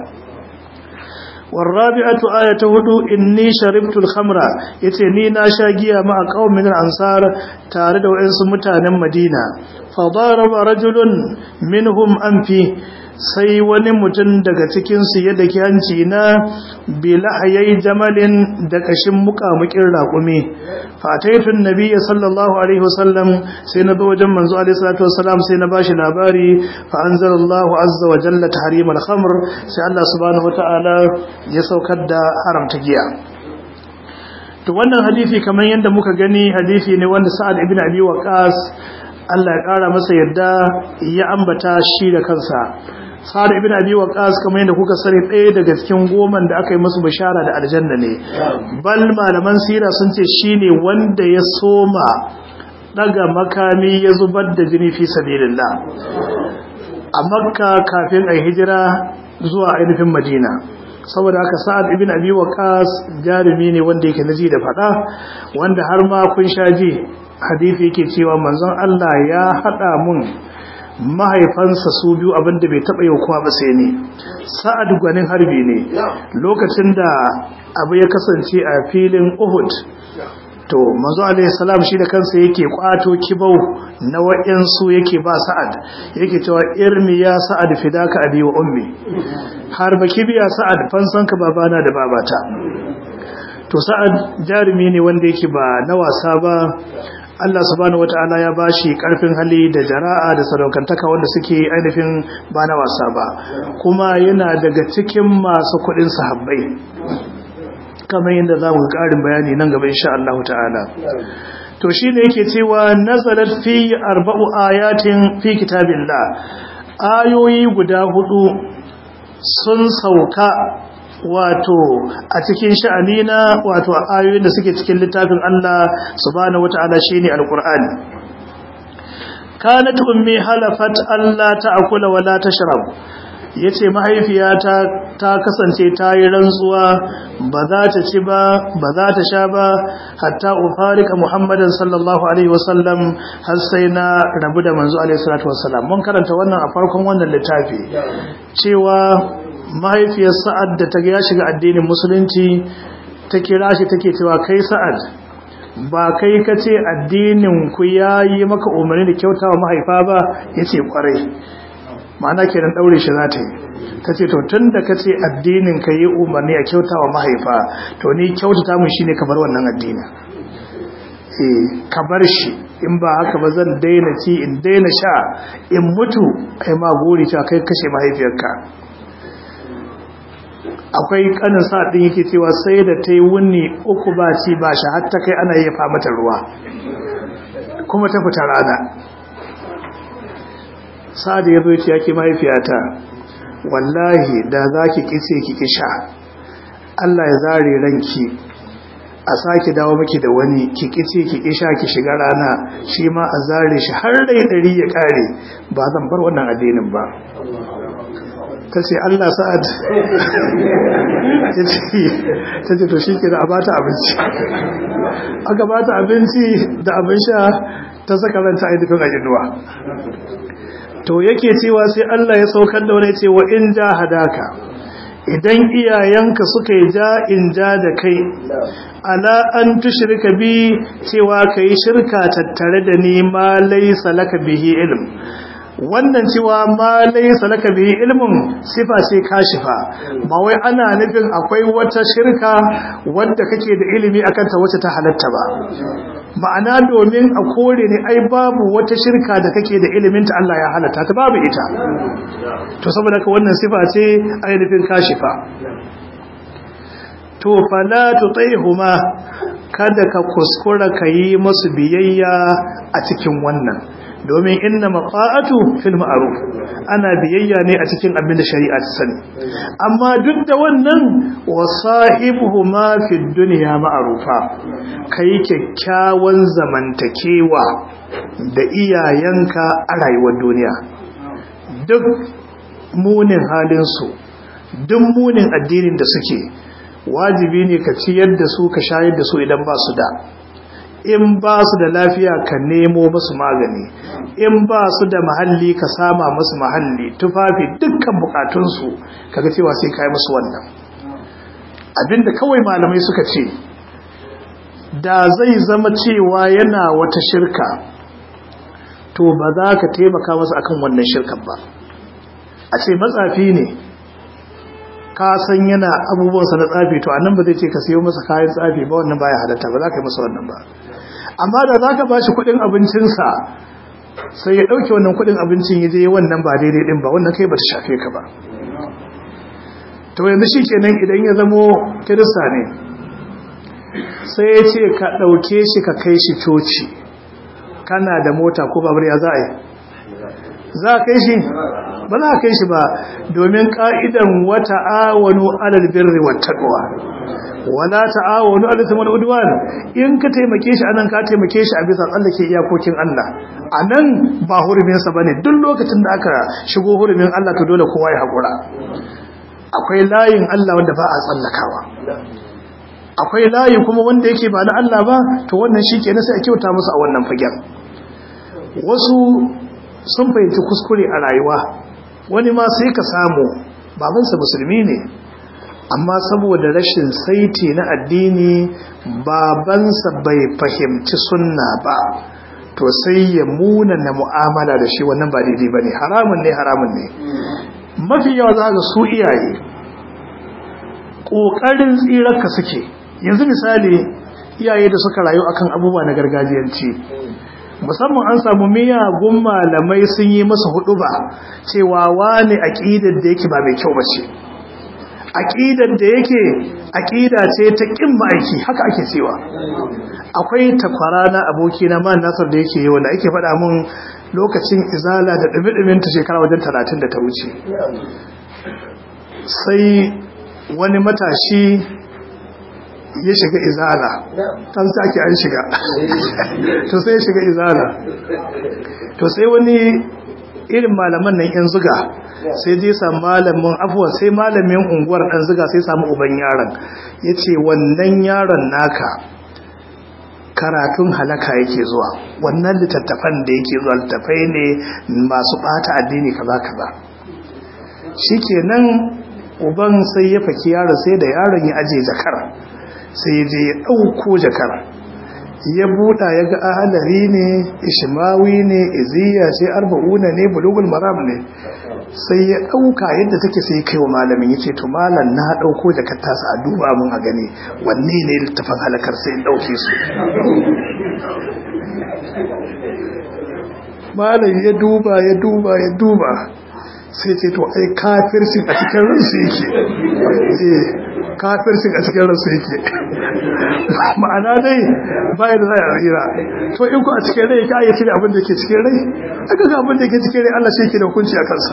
والرابعه ايه هدو اني شربت الخمر yace ni na sha giya ma qaumin ansar tare da wayansu mutanen Madina fa daraba rajulun minhum anfi sai wani mutum daga cikinsu ya daki hanci na bilahayai jamalin da kashin mukamukin raƙumi fataitun nabiya sallallahu alaihi wasallam sai na zo wajen manzo alaihi salatu wasallam sai na bashi labari fa anzalallahu azza wa jalla tahrim al-khamr sai Allah subhanahu wataala ya saukar da haramta giya to wannan hadisi kamar yadda muka gani hadisi ne wanda Sa'ad ibn Abi Waqqas Allah ya kara masa yadda ya ambata shi da kansa Sa'ad ibn Abi Waqqas kamar yadda kuka sani ɗaya daga cikin goman da aka yi musu bishara da aljanna ne bal malaman sira sun ce shine wanda ya soma daga makami ya zubar da jini fi sabilillah a Makka kafin a hijira zuwa ainihin Madina saboda haka Sa'ad ibn Abi Waqqas jarumi ne wanda yake naji da fada wanda har ma kun shaji hadisi yake cewa manzon Allah ya hada mun mahaifansa su biyu abinda bai taba yau kuma ba sai ne sa'ad gwanin harbi ne lokacin da abu ya kasance a filin Uhud to manzo alaihi salam shi da kansa yake kwato kibau na wayansu yake ba sa'ad yake cewa irmi ya sa'ad fidaka abi wa ummi har baki biya sa'ad fansanka babana da babata to sa'ad jarumi ne wanda yake ba na wasa ba Allah subhanahu wata'ala ya bashi karfin hali da jara'a da sadaukantaka wanda suke ainihin ba na wasa ba kuma yana daga cikin masu kudin sahabbai kamar yadda za mu ƙarin bayani nan gaba insha Allah ta'ala to shi ne yake cewa nazalat fi arba'u ayatin fi kitabillah ayoyi guda hudu sun sauka wato a cikin sha'ani na wato ayoyin da suke cikin littafin Allah subhanahu wata'ala shine alqur'ani kanat ummi halafat alla ta'kula wala tashrab yace mahaifiyata ta kasance ta yi rantsuwa ba za ta ci ba ba za ta sha ba hatta ufarika muhammadan sallallahu alaihi wasallam har sai na rabu da manzo alaihi salatu wasallam mun karanta wannan a farkon wannan littafi cewa mahaifiyar sa'ad da ta ya shiga addinin musulunci ta kira shi take cewa kai sa'ad ba kai ka ce addinin ku ya yi maka umarni da kyautawa mahaifa ba ya ce kwarai ma'ana kenan daure shi za ta yi ta ce to tun da ka ce addinin ka yi umarni a kyautawa mahaifa to ni kyautata mun shine ka bar wannan addinin eh ka bar shi in ba haka ba zan daina ci in daina sha in mutu ai ma gori cewa kai kashe mahaifiyarka akwai kanin sa din yake cewa sai da ta yi wuni uku ba ci ba shi har ta kai ana yafa mata ruwa kuma ta fita rana sa da ya zo ce yake mahaifiyata wallahi da za ki kice ki kisha Allah ya zare ranki a sake dawo miki da wani ki kice ki kisha ki shiga rana shi ma a zare shi har rai dari ya kare ba zan bar wannan addinin ba ta ce Allah sa'ad ta ce to shi ke da a bata abinci aka bata abinci da abin sha ta saka ranta a dukkan ajinuwa to yake cewa sai Allah ya saukar da wani cewa in ja hadaka idan iyayenka suka yi ja in ja da kai ala an tushrika bi cewa kai shirka tattare da ni ma laysa laka bihi ilm wannan cewa ma laysa laka bihi ilmun sifa ce kashifa ba wai ana nufin akwai wata shirka wanda kake da ilimi akan ta wacce ta halatta ba ma'ana domin a kore ne ai babu wata shirka da kake da ilimin ta Allah ya halatta ta babu ita to saboda ka wannan sifa ce ainihin kashifa to fala tutaihuma kada ka kuskura kayi musu biyayya a cikin wannan domin inna maqa'atu fil ma'ruf ana biyayya ne a cikin abin da shari'a ta sani amma duk da wannan wasahibuhuma fid dunya ma'rufa kai kyakkyawan zamantakewa da iyayenka a rayuwar duniya duk munin halin su duk munin addinin da suke wajibi ne ka ciyar da su ka shayar da su idan ba su da in ba su da lafiya ka nemo masu magani in ba su da mahalli ka sama masu mahalli tufafi dukkan bukatunsu kaga cewa sai kai musu wannan abinda kawai malamai suka ce da zai zama cewa yana wata shirka to ba za ka taimaka masa akan wannan shirkan ba a ce matsafi ne ka san yana abubuwansa na tsafi to annan ba zai ce ka siyo masa kayan tsafi ba wannan baya halatta ba za ka yi masa wannan ba amma da za ka ba shi kudin abincinsa sai ya ɗauke wannan kudin abincin ya je wannan ba daidai ɗin ba wannan kai ba ta shafe ka ba to yanzu shi kenan idan ya zamo kirista ne sai ya ce ka ɗauke shi ka kai shi coci kana da mota ko babur ya za a yi za a kai shi ba za a kai shi ba domin ka'idan wata awonu alal birri wa taqwa wala ta'awonu alal ithmi wal udwan in ka taimake shi anan ka taimake shi a bisa tsallake iyakokin Allah anan ba hurumin sa bane duk lokacin da aka shigo hurumin Allah to dole kowa ya hakura akwai layin Allah wanda ba a tsallakawa akwai layi kuma wanda yake ba na Allah ba to wannan shikenan sai a kyauta musu a wannan fagen wasu sun fahimci kuskure a rayuwa wani ma sai ka samu babansa musulmi ne amma saboda rashin saiti na addini babansa bai fahimci sunna ba to sai ya muna na mu'amala da shi wannan ba daidai ba ne haramun ne haramun ne mafi yawa za ga su iyaye ƙoƙarin tsirarka suke yanzu misali iyaye da suka rayu akan abubuwa na gargajiyanci musamman an samu miyagun malamai sun yi masa hudu ba cewa wani aƙidar da yake ba mai kyau ba ce aƙidar da yake aƙida ce ta ƙin ma'aiki haka ake cewa akwai takwara na aboki na man nasar da yake yi wanda ake faɗa mun lokacin izala da ɗumi ta shekara wajen talatin da ta wuce sai wani matashi ya shiga izala ta sake an shiga to sai ya shiga izala to sai wani irin malaman nan yan zuga sai zai samu malamin afuwan sai malamin unguwar ɗan zuga sai samu uban yaron ya ce wannan yaron naka karatun halaka yake zuwa wannan littattafan da yake zuwa littattafai ne masu ɓata addini kaza kaza shikenan uban sai ya faki yaron sai da yaron ya aje jakar sai je ya ɗauko jakar ya buɗa ya ga ahalari ne ishimawi ne iziya ce arba'una ne bulugul maram ne sai ya ɗauka yadda take sai kai wa malamin ya ce to malam na ɗauko da kattasa a duba mun a gani wanne ne littafin halakar sai in ɗauke su malam ya duba ya duba ya duba sai ce to ai kafircin a cikin ransu yake eh kafircin a cikin ransu yake ma'ana dai bayan da za a tsira to in ku a cikin rai ka yi cire abin da ke cikin rai aka ga abin da ke cikin rai Allah shi ke da hukunci a kansa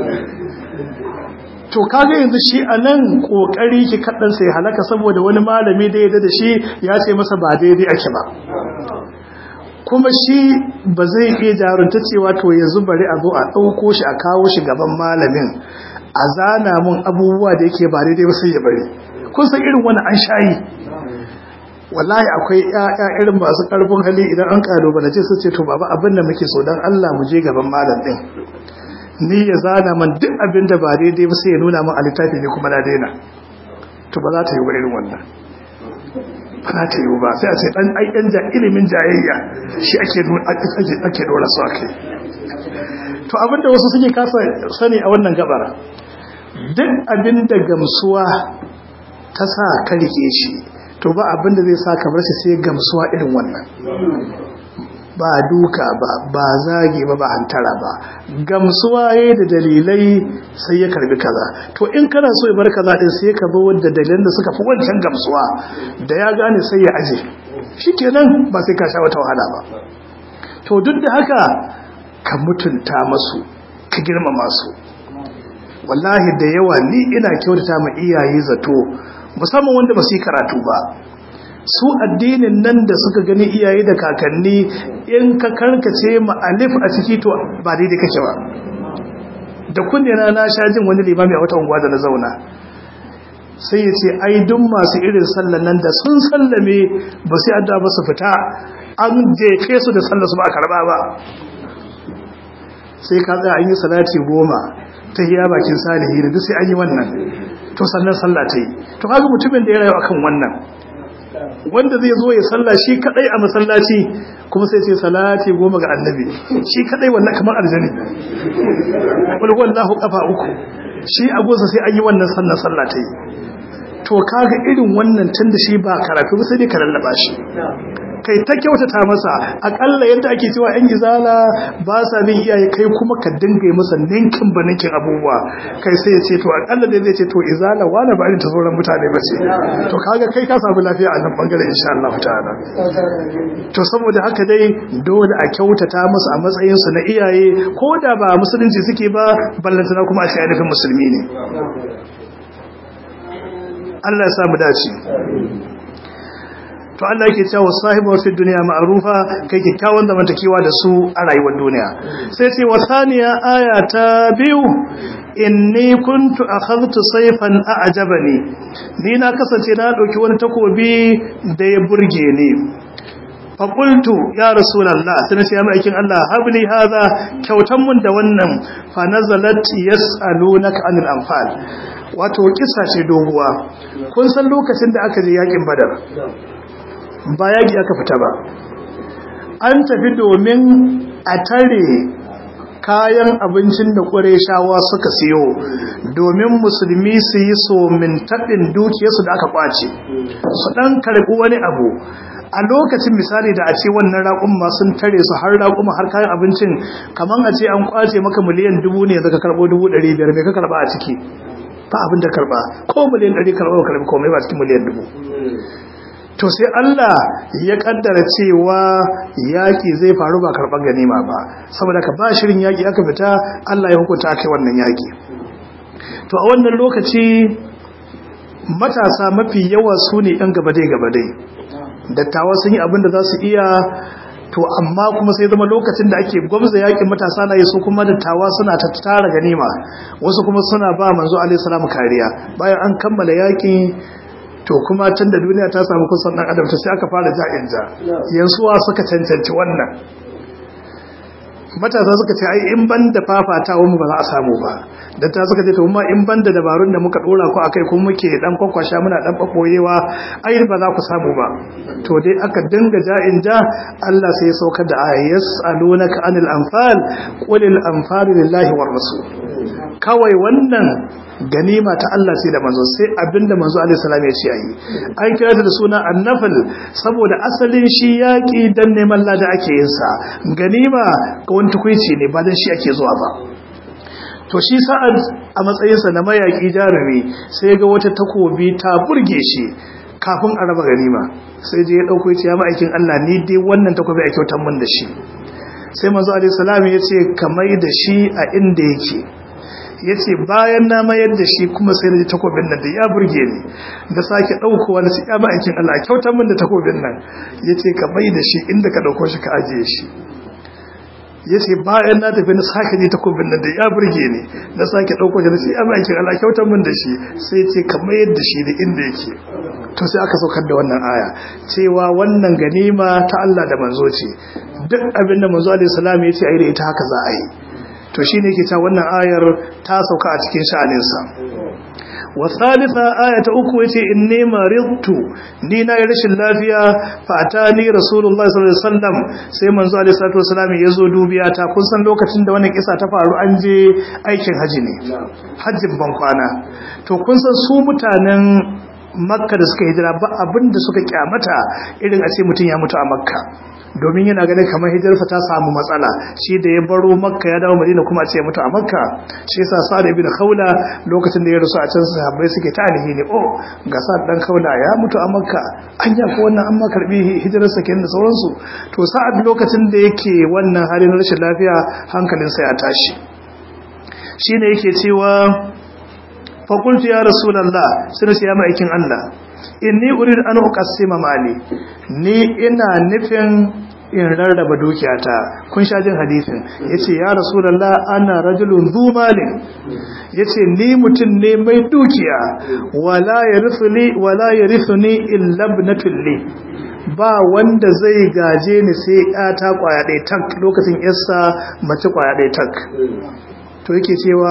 to kaga yanzu shi a nan kokari ki kaɗan sai halaka saboda wani malami da ya da shi ya ce masa ba daidai ake ba kuma shi ba zai iya jarunta cewa to yanzu bari a zo a ɗauko shi a kawo shi gaban malamin a zana mun abubuwa da yake ba daidai ba sai ya bari kun san irin wani an shayi wallahi akwai ƴaƴa irin masu ƙarfin hali idan an kalubalace su ce to baba abin da muke so dan Allah mu je gaban malam din ni ya zana man duk abin da ba daidai ba sai ya nuna min a littafi ne kuma na daina to ba za ta yi wa irin wannan ba za ta yi ba sai a ce dan ai dan ja ilimin jayayya shi ake ake ake dora su akai to abinda wasu suke kasa sani a wannan gabar duk abin da gamsuwa ta sa ka rike shi to ba abin da zai sa ka bar shi sai gamsuwa irin wannan ba duka ba ba zage ba ba hantara ba gamsuwa yayi da dalilai sai ya karbi kaza to in kana so ya bar kaza din sai ka zo da dalilan da suka fi wancan gamsuwa da ya gane sai ya aje shikenan ba sai ka sha wata wahala ba to duk da haka ka mutunta masu ka girmama su wallahi da yawa ni ina kyautata ma iyaye zato musamman wanda ba su yi karatu ba su addinin nan da suka gani iyaye da kakanni in ka karkace ma alif a ciki to ba daidai kake ba da kunne na na sha jin wani limami a wata unguwa da na zauna sai ya ce ai duk masu irin sallan nan da sun sallame ba sai adda ba su fita an jefe su da sallar su ba a karba ba sai ka tsaya an yi salati goma ta hiya bakin salihi da duk sai an yi wannan to sannan sallah ta yi to kaga mutumin da ya rayu akan wannan wanda zai zo ya salla shi kadai a masallaci kuma sai sai salati goma ga annabi shi kadai wannan kamar aljani wal wallahu qafa uku shi a gosa sai an yi wannan sannan sallah ta yi to kaga irin wannan tunda shi ba karatu ba sai dai ka lallaba shi kai ta kyautata masa akalla yadda ake cewa yan izala ba sa bin iyaye kai kuma ka dinga masa ninkin ba ninkin abubuwa kai sai ya ce to akalla dai zai ce to izala wani ba irin ta sauran mutane ba ce to kaga kai ka samu lafiya a nan bangaren insha Allah ta'ala to saboda haka dai dole a kyautata masa a matsayin su na iyaye ko da ba musulunci suke ba ballantana kuma a ce ainihin musulmi ne Allah ya samu dace to Allah yake cewa sahibu fi dunya ma'rufa kai kikkiawan zamantakewa da su a rayuwar duniya sai ce wasaniya aya ta biyu inni kuntu akhadtu sayfan a'jabani ni na kasance na dauki wani takobi da ya burge ni fa qultu ya rasulullah sai nace ya aikin Allah habli hadha kyautan mun da wannan fa nazalat yasalunaka anil anfal wato kisa ce doguwa kun san lokacin da aka je yakin badar ba yaƙi aka fita ba an tafi domin a tare kayan abincin da shawa suka siyo domin musulmi su yi somin taɗin dukiyarsu da aka ƙwace su ɗan karɓi wani abu a lokacin misali da a ce wannan raƙumma sun tare su har raƙumma har kayan abincin kamar a ce an ƙwace maka miliyan dubu ne daga karɓo dubu ɗari biyar mai ka karɓa a ciki ba abin da karɓa ko miliyan ɗari karɓa karɓi komai ba cikin miliyan dubu to sai Allah ya kaddara cewa yaki zai faru ba karban ganima ba saboda ka ba shirin yaki aka fita Allah ya hukunta kai wannan yaki to a wannan lokaci matasa mafi yawa su ne ɗan gabadai gabadai dattawa sun yi abin da za su iya to amma kuma sai zama lokacin da ake gwamza yakin matasa na yi su kuma dattawa suna ta tara ganima wasu kuma suna ba manzo alaihi salam kariya bayan an kammala yakin to kuma tun da duniya ta samu kusan dan adam ta sai aka fara ja'in ja yansuwa suka cancanci wannan matasa suka ce ai in ban da fafatawa mu ba za a samu ba da ta suka ce to ma in ban da dabarun da muka dora ku akai kuma muke dan kwakwasha muna dan baboyewa ai ba za ku samu ba to dai aka dinga ja'in ja Allah sai ya saukar da aya yas'alunaka anil anfal qulil anfal lillahi war rasul kawai wannan ganima ta Allah sai da manzo sai abinda manzo alaihi salam ya ce ayi an kira ta da suna annafal saboda asalin shi yaki dan neman lada ake yin sa ganima ga wani tukuici ne ba dan shi ake zuwa ba to shi sa'ad a matsayin sa na mayaki jarumi sai ga wata takobi ta burge shi kafin a raba ganima sai je ya dauko ya ce ya ma'aikin Allah ni dai wannan takobi a kyautar mun da shi sai manzo alaihi salam ya ce kamar da shi a inda yake ya ce bayan na mayar da shi kuma sai na ji takobin nan da ya burge ni da sake ɗaukowa na ya ma'aikin Allah kyautar min da takobin nan ya ce ka bai da shi inda ka ɗauko shi ka ajiye shi ya ce bayan na tafi na sake ji takobin nan da ya burge ni na sake ɗauko shi na ce ya ma'aikin Allah kyautar min da shi sai ce ka mayar da shi da inda yake to sai aka saukar da wannan aya cewa wannan ganima ta Allah da manzo ce duk abin da manzo alaihi salam ya ce a yi da ita haka za a yi to shi ne ke ta wannan ayar ta sauka a cikin sha'aninsa wa thalitha aya ta uku yace inni maridtu ni na rashin lafiya fa atani rasulullahi sallallahu alaihi wasallam sai manzo alaihi salatu wasallam ya zo dubiya ta kun san lokacin da wannan kisa ta faru an je aikin haji ne hajjin ban kwana to kun san su mutanen makka da suka hijira ba abin da suka kyamata irin a ce mutum ya mutu a makka domin yana ganin kamar hijirsa ta samu matsala shi da ya baro makka ya dawo madina kuma a ce mutu a makka shi yasa sa'ad ibn khawla lokacin da ya rasu a can sahabbai suke ta alhini oh ga sa'ad dan khawla ya mutu a makka an ya ko wannan an ma karbi hijirarsa kenan da sauransu to sa'ad lokacin da yake wannan halin rashin lafiya hankalinsa ya tashi shine yake cewa fakultu ya rasulallah sai ce ya ma'aikin Allah inni urid an uqassima mali ni ina nufin in rarraba dukiyata kun sha jin hadisin yace ya rasulallah ana rajulun zu malin yace ni mutum ne mai dukiya wala yarithuni wala yarithuni illa ibnatul li ba wanda zai gaje ni sai ta kwaya ɗaya tak lokacin yarsa mace kwaya ɗaya tak to yake cewa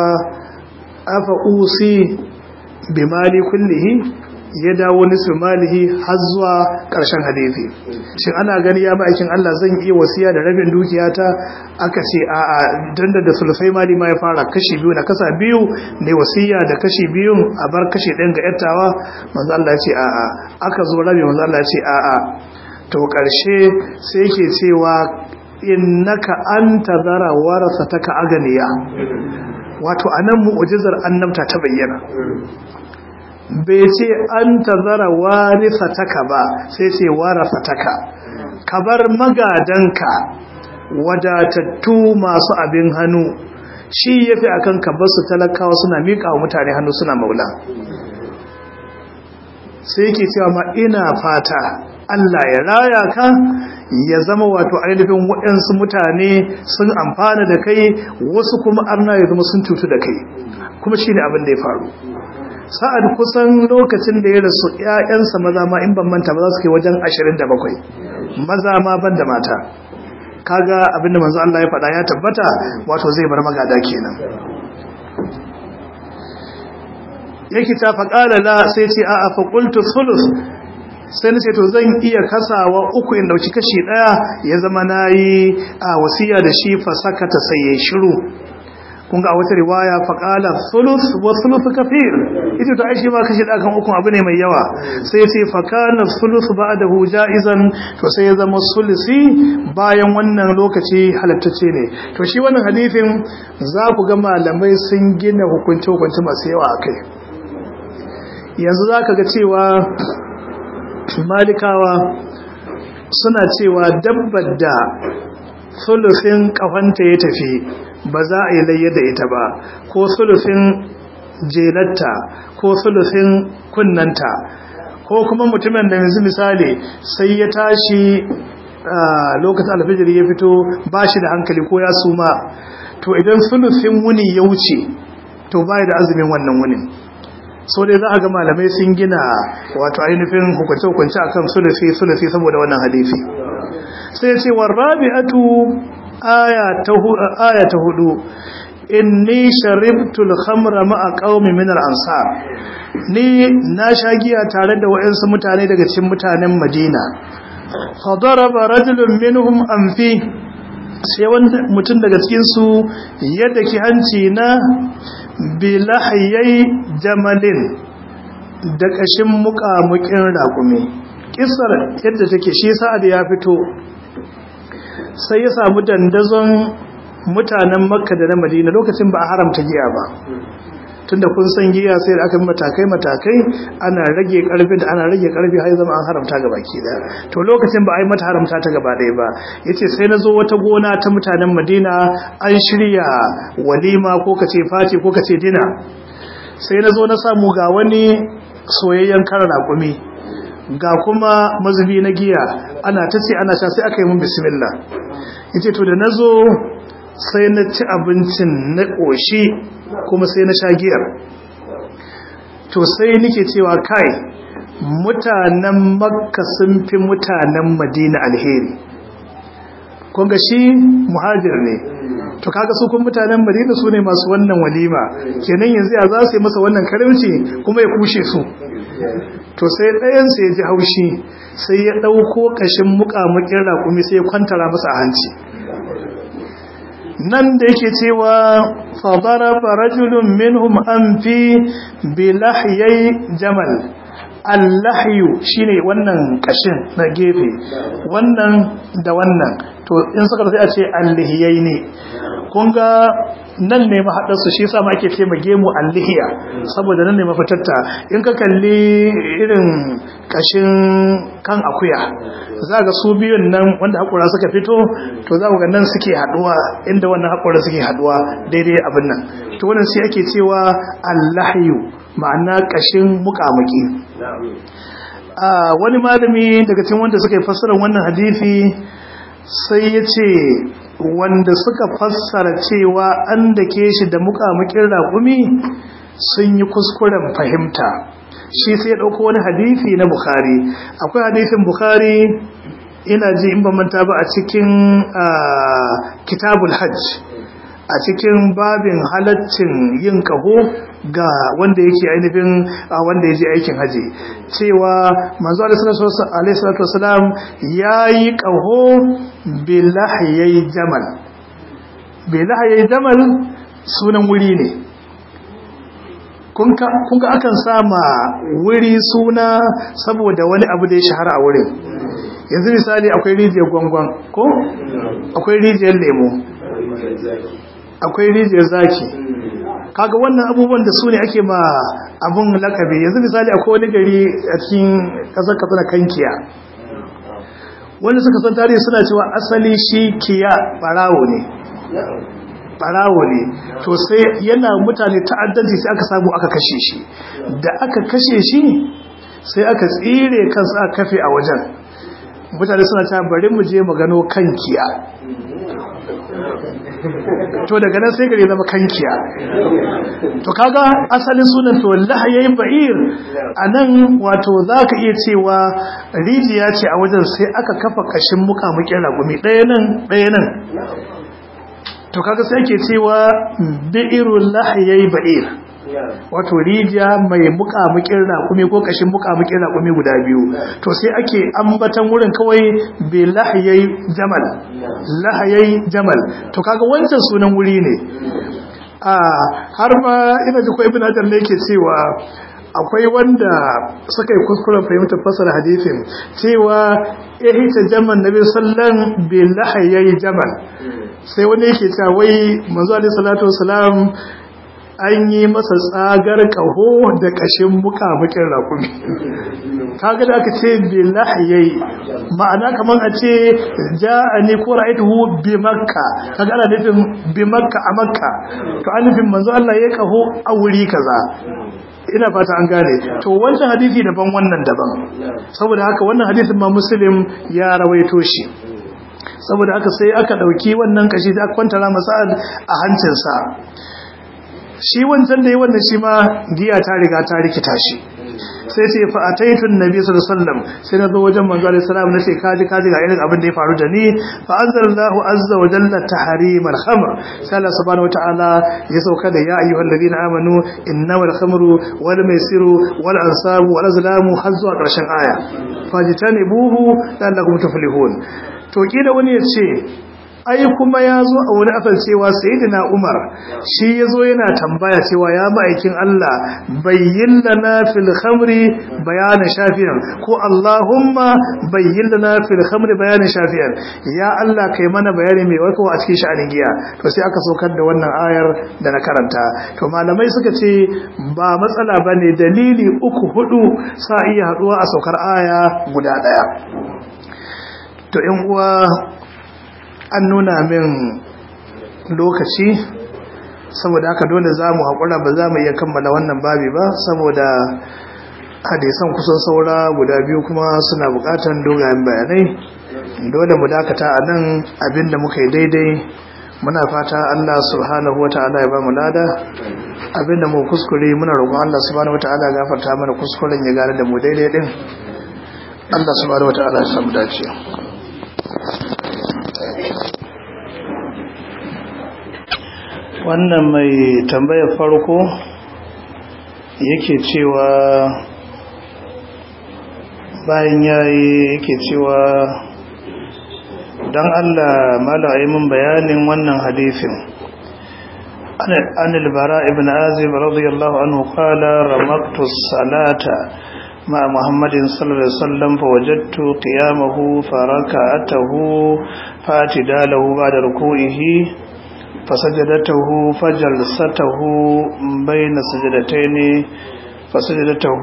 afa usi bi mali kullihi ya dawo nisfi malihi har zuwa ƙarshen hadisi shin ana gani ya ma'aikin Allah zan iya wasiya da rabin dukiyata aka ce a a danda da sulfai mali ma ya fara kashi biyu na kasa biyu ne wasiya da kashi biyun a bar kashi ɗayan ga yattawa manzo Allah ya ce a a aka zo rabi manzo Allah ya ce a a to ƙarshe sai yake cewa innaka anta zara warasataka aganiya wato anan mu'jizar annabta ta bayyana bai ce an tazara warisataka ba sai ce warasataka ka bar magadanka wadatattu masu abin hannu shi yafi akan ka bar su talakawa suna miƙa wa mutane hannu suna maula sai yake cewa ma ina fata Allah ya raya ka ya zama wato ainihin waɗansu mutane sun amfana da kai wasu kuma arna ya zama sun cutu da kai kuma shi ne abin da ya faru sa'ad kusan lokacin da ya rasu ‘ya'yansa maza ma in ban manta ba za su kai wajen ashirin da bakwai maza ma ban da mata kaga abin da manzo Allah ya faɗa ya tabbata wato zai bar magada kenan yake ta faƙala la sai ce a faƙultu sulus sai na ce to zan iya kasawa uku in dauki kashi daya ya zama nayi a wasiya da shi fa sakata sai ya shiru kun ga a wata riwaya fa qala thuluth wa thuluth kafir ita to ai shi ma kashi da kan uku abu ne mai yawa sai ya ce fa kana thuluth ba'dahu jaizan to sai ya zama sulusi bayan wannan lokaci halattace ne to shi wannan hadisin za ku ga malamai sun gina hukunci hukunci masu yawa akai yanzu za ka ga cewa malikawa suna cewa dabbar da sulufin kafanta ya tafi ba za a yi layya da ita ba ko sulufin jelatta ko sulufin kunnanta ko kuma mutumin da yanzu misali sai ya tashi lokacin alfijir ya fito ba shi da hankali ko ya suma to idan sulufin wuni ya wuce to ba da azumin wannan wunin so dai za a ga malamai sun gina wato ainihin hukunce-hukunce a kan sulufi sulufi saboda wannan hadisi sai ce wa rabi'atu aya ta aya ta hudu inni sharibtul khamra ma'a qaumi min al-ansar ni na sha giya tare da wayansu mutane daga cikin mutanen Madina fa daraba rajulun minhum anfi sai wani mutum daga cikin su yadda ki hanci na bilahyai jamalin da kashin muƙamuƙin raƙumi kisar yadda take shi sa'ad ya fito sai ya samu dandazon mutanen makka da na madina lokacin ba a haramta giya ba tunda kun san giya sai da aka matakai matakai ana rage karfi da ana rage karfi har zama an haramta ga baki daya to lokacin ba a yi mata haramta ta gaba daya ba yace sai na zo wata gona ta mutanen madina an shirya walima ko kace fati ko kace dina sai na zo na samu ga wani soyayyen karar raƙumi ga kuma mazubi na giya ana ta ce ana sha sai aka yi mun bismillah yace to da nazo sai na ci abincin na ƙoshi kuma sai na sha giyar to sai nike cewa kai mutanen makka sun fi mutanen madina alheri kunga shi muhajir ne to kaga su kun mutanen madina su ne masu wannan walima kenan yanzu ya za su yi masa wannan karimci kuma ya kushe su to sai ɗayansa ya ji haushi sai ya ɗauko ƙashin muƙamuƙin raƙumi sai ya kwantara masa a hanci nan da yake cewa fadara farajulun minhum an fi bilahyai jamal allahyu shine wannan kashin na gefe wannan da wannan to in suka sai a ce allihiyai ne kun ga nan ne mahaɗarsu shi sa ma ake ce ma gemu allihiya saboda nan ne mafitarta in ka kalli irin kashin kan akuya za ga su biyun nan wanda haƙura suka fito to za ga nan suke haɗuwa inda wannan haƙura suke haɗuwa daidai abin nan to wannan sai ake cewa allahyu ma'ana kashin muƙamuƙi wani malami daga cikin wanda suka yi fassarar wannan hadisi sai ya ce wanda suka fassara cewa an da ke shi da muƙamuƙin raƙumi sun yi kuskuren fahimta shi sai ya ɗauko wani hadithi na Bukhari akwai hadithin Bukhari ina ji in manta ba a cikin kitabul hajj a cikin babin halaccin yin kaho ga wanda yake ainihin wanda ya je aikin haji cewa manzo alaihi salatu wasalam ya yi kaho bilahiyai jamal bilahiyai jamal sunan wuri ne kun ga akan sama wuri suna saboda wani abu da ya shahara a wurin yanzu misali akwai rijiyar gwangwan ko akwai rijiyar lemo akwai rijiyar zaki kaga wannan abubuwan da su ne ake ma abun lakabi yanzu misali akwai wani gari a cikin kasar katsina kankiya wanda suka san tarihi suna cewa asali shi kiya barawo ne barawo ne to sai yana mutane ta'addanci sai aka samu aka kashe shi da aka kashe shi sai aka tsire kansa aka kafe a wajen mutane suna ta bari mu je mu gano kankiya to daga nan sai gare zama kankiya to kaga asalin sunan to lahayayin ba'ir anan wato zaka iya cewa rijiya ce a wajen sai aka kafa kashin mukamukin ragumi ɗaya nan ɗaya nan to kaga sai ke cewa bi'irul lahayayi ba'ir wato rijiya mai mukamukin raƙumi ko kashin mukamukin raƙumi guda biyu to sai ake ambatan wurin kawai bi lahayai jamal lahayai jamal to kaga wancan sunan wuri ne a har ma ina ji ko ibn hajar ne yake cewa akwai wanda suka yi kuskuren fahimtar fasar hadisin cewa ihita jamal nabi sallan bi lahayai jamal sai wani yake cewa wai manzo alaihi salatu wasalam an yi masa tsagar ƙaho da ƙashin muƙamuƙin rakumi kaga da aka ce bi lahiyai ma'ana kamar a ce ja'ani ko ra'aytuhu bi makka kaga ana nufin bi makka a makka to an nufin manzo Allah ya ƙaho a wuri kaza ina fata an gane to wancan hadisi daban wannan daban saboda haka wannan hadisin ma muslim ya rawaito shi saboda haka sai aka dauki wannan kashi da aka kwantara masa a hancinsa shi wancan da yi wannan shi ma giya ta riga ta rikita shi sai ce fa ataitu annabi sallallahu alaihi wasallam sai na zo wajen manzo alaihi salam nace kaji kaji ga irin abin da ya faru da ni fa anzalallahu azza wa jalla tahrim al-khamr sai Allah subhanahu wataala ya sauka da ya ayyuhal ladina amanu innamal khamru wal maisiru wal ansabu wal azlamu har zuwa karshen aya fajtanibuhu la'allakum tuflihun to kila wani ya ce ai kuma ya zo a wani asal cewa sayyidina Umar shi ya zo yana tambaya cewa ya ma'aikin Allah bayyin lana fil khamri bayanan shafiyan ko Allahumma bayyin lana fil khamri bayanan shafiyan ya Allah kai mana bayani mai warkarwa a cikin sha'anin giya to sai aka saukar da wannan ayar da na karanta to malamai suka ce ba matsala bane dalili uku hudu sa iya haduwa a saukar aya guda daya to in uwa an nuna min lokaci saboda haka dole za mu haƙura ba za mu iya kammala wannan babi ba saboda hadisan kusan saura guda biyu kuma suna buƙatar dogayen bayanai dole mu dakata a nan abinda muka yi daidai muna fata Allah subhanahu wa ta'ala ya ba mu lada abinda mu kuskure muna roƙon Allah subhanahu wa ta'ala gafarta mana kuskuren ya gane da mu daidai din Allah subhanahu wa ta'ala ya samu dace wannan mai tambayar farko yake cewa bayan yayi yake cewa don Allah malaye mun bayanin wannan hadisin an albara ibn azib radiyallahu anhu qala ramaktu salata ma muhammadin sallallahu alaihi wasallam fa wajadtu qiyamahu faraka'atahu fatidalahu ba'da ruku'ihi فسجدته فجلسته بين سجدتين فسجدته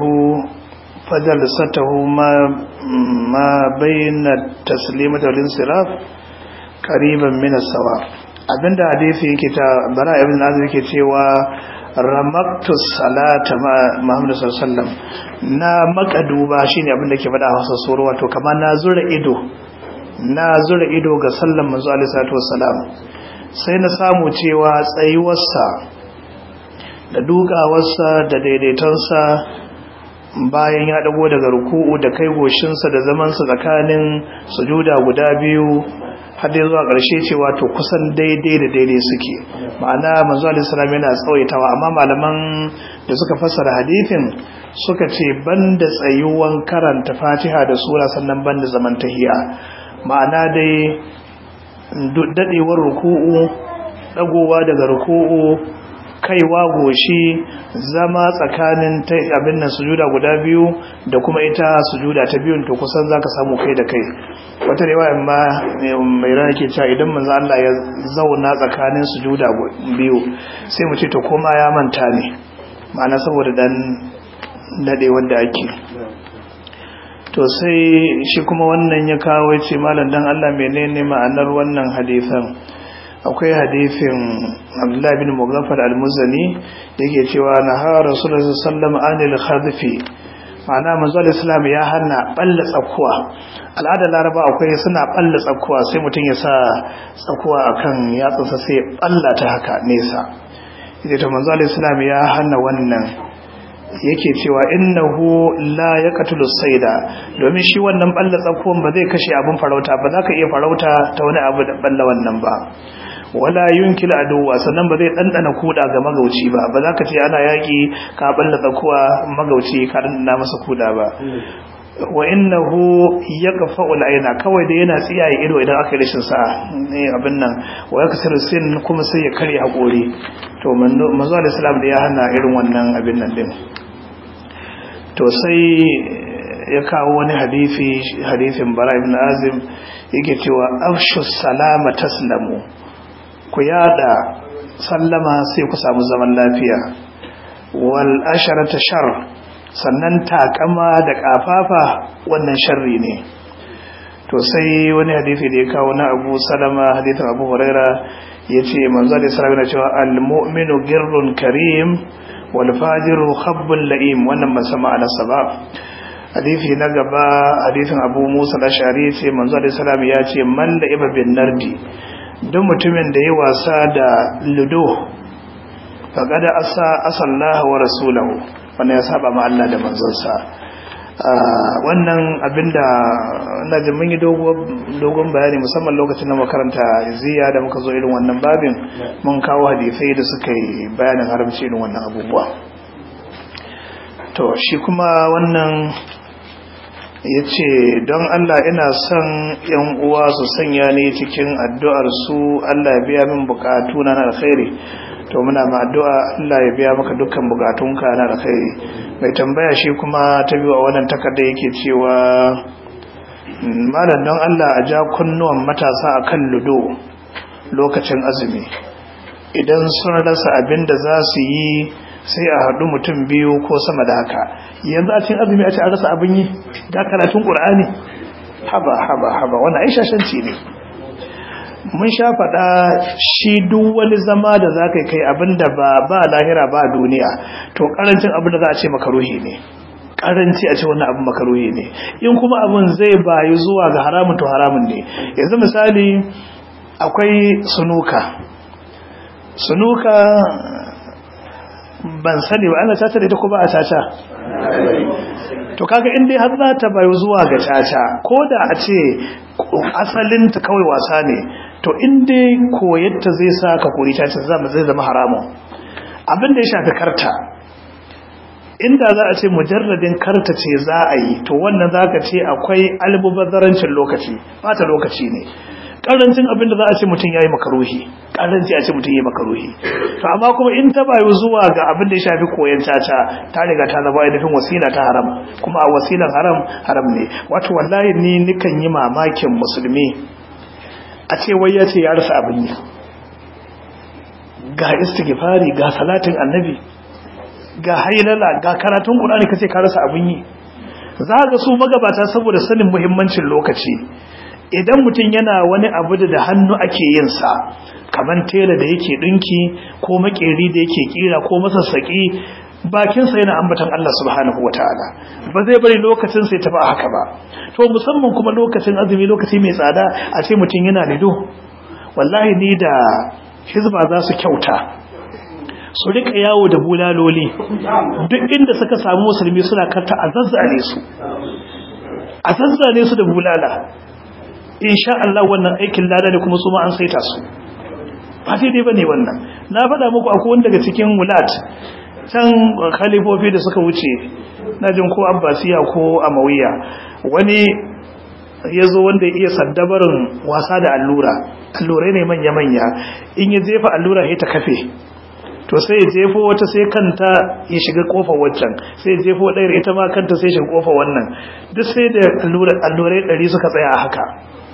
فجلسته ما ما بين التسليمة والانصراف قريبا من السواء abinda hadisi yake ta bara ibn azib yake cewa ramaktu salata ma muhammad sallallahu alaihi wasallam na makaduba shine abinda ke faɗa Hausa sura wato kamar na zura ido na zura ido ga sallan manzo alaihi salatu wassalam sai na samu cewa tsayuwarsa da dukawarsa da daidaitonsa bayan ya dago daga ruku'u da kai goshinsa da zamansa tsakanin sujuda guda biyu har dai zuwa ƙarshe cewa to kusan daidai da daidai suke ma'ana manzo alaihi salam yana tsawaitawa amma malaman da suka fassara hadithin suka ce banda tsayuwan karanta Fatiha da sura sannan banda zaman tahiya ma'ana dai dadewar ruku'u dagowa daga ruku'u kaiwa goshi zama tsakanin abin nan sujuda guda biyu da kuma ita sujuda ta biyun to kusan zaka samu kai da kai wata riwaya ma mai rana ke cewa idan manzo Allah ya zauna tsakanin sujuda biyu sai mu ce to koma ya manta ne ma'ana saboda dan dade wanda ake to sai shi kuma wannan ya kawo ce malam dan Allah menene ma'anar wannan hadisan akwai hadisin Abdullah bin Mughaffal al-Muzani yake cewa naha Rasulullah sallallahu alaihi khadfi ma'ana manzo al-Islam ya hana balla tsakuwa al'ada Laraba akwai suna balla tsakuwa sai mutum ya sa tsakuwa akan yatsunsa sai balla ta haka nesa yace to manzo al-Islam ya hana wannan yake cewa innahu la yaqtulu sayda domin shi wannan balla tsakuwan ba zai kashe abin farauta ba za ka iya farauta ta wani abu da balla wannan ba wala yunkil aduwa sannan ba zai dandana kuda ga magauci ba ba za ka ce ana yaki ka balla tsakuwa magauci ka dandana masa kuda ba wa innahu yaqfa'u al-ayna kawai da yana tsiyaye ido idan aka yi rashin sa ne abin nan wa yakasiru sin kuma sai ya kare hakori to manzo Allah sallallahu da ya hana irin wannan abin nan din to sai ya kawo wani hadisi hadisin bara ibn azim yake cewa afshu salama taslamu ku yada sallama sai ku samu zaman lafiya wal asharata shar sannan takama da kafafa wannan sharri ne to sai wani hadisi da ya kawo na Abu Salama hadisin Abu Huraira yace manzo da sallallahu alaihi cewa al mu'minu girrun karim wal fajiru khabbul la'im wannan ba sama ala sabab hadisi na gaba hadisin Abu Musa al-Ash'ari yace manzo da sallallahu ya ce man la'iba bin nardi duk mutumin da ya wasa da ludo faqad asa asallahu wa rasulahu wannan ya saba ma Allah da manzonsa wannan abinda na ji mun yi dogon bayani musamman lokacin da makaranta ziya da muka zo irin wannan babin mun kawo hadisai da suka yi bayanin haramci irin wannan abubuwa to shi kuma wannan ya ce don Allah ina son yan uwa su sanya ne cikin addu'ar su Allah ya biya min bukatu na alkhairi to muna ma addu'a Allah ya biya maka dukkan bukatunka na alkhairi mai tambaya shi kuma ta biyu a wannan takarda yake cewa malam don Allah a ja kunnuwan matasa akan ludo lokacin azumi idan sun rasa abin da za su yi sai a haɗu mutum biyu ko sama da haka yanzu a cikin azumi a ce a rasa abin yi da karatun ƙur'ani haba haba haba wani aisha shanci ne mun sha faɗa shi duk wani zama da za ka kai abin da ba ba lahira ba duniya to ƙarancin abin da za a ce makaruhi ne ƙaranci a ce wannan abin makaruhi ne in kuma abin zai bayu zuwa ga haramun to haramun ne yanzu misali akwai sunuka sunuka ban sani ba ana caca da ita ko ba a caca to kaga in dai har za ta bayo zuwa ga caca ko da a ce asalinta kawai wasa ne to in dai koyarta zai sa ka kori caca zai zama haramun abin da ya shafi karta inda za a ce mujarradin karta ce za a yi to wannan za ka ce akwai almubazarancin lokaci bata lokaci ne karancin abin da za a ce mutum ya yi makaruhi karanci a ce mutum ya yi makaruhi to amma kuma in ta bayu zuwa ga abin da ya shafi koyon caca ta riga ta zama ainihin wasila ta haram kuma a wasilan haram haram ne wato wallahi ni nikan yi mamakin musulmi a ce wai ya ce ya rasa abin yi ga istighfari ga salatin annabi ga hailala ga karatun qur'ani kace ka rasa abin yi za ga su magabata saboda sanin muhimmancin lokaci idan mutum yana wani abu da hannu ake yin sa kaman tela da yake dinki ko makeri da yake kira ko masassaki bakin sa yana ambatan Allah subhanahu wataala ba zai bari lokacin sai tafi haka ba to musamman kuma lokacin azumi lokaci mai tsada a ce mutum yana lido wallahi ni da hizba za su kyauta su rika yawo da bulaloli duk inda suka samu musulmi suna karta a zazzare su a zazzare su da bulala insha Allah wannan aikin lada ne kuma su ma an saita su ba daidai bane wannan na faɗa muku akwai wanda daga cikin wulat can khalifofi da suka wuce na jin ko abbasiya ko amawiya wani ya zo wanda iya saddabarin wasa da allura allurai ne manya-manya in ya jefa allura ya ta kafe to sai ya jefo wata sai kanta ya shiga kofar waccan sai ya jefo ɗayar ita ma kanta sai shiga kofar wannan duk sai da allurai ɗari suka tsaya a haka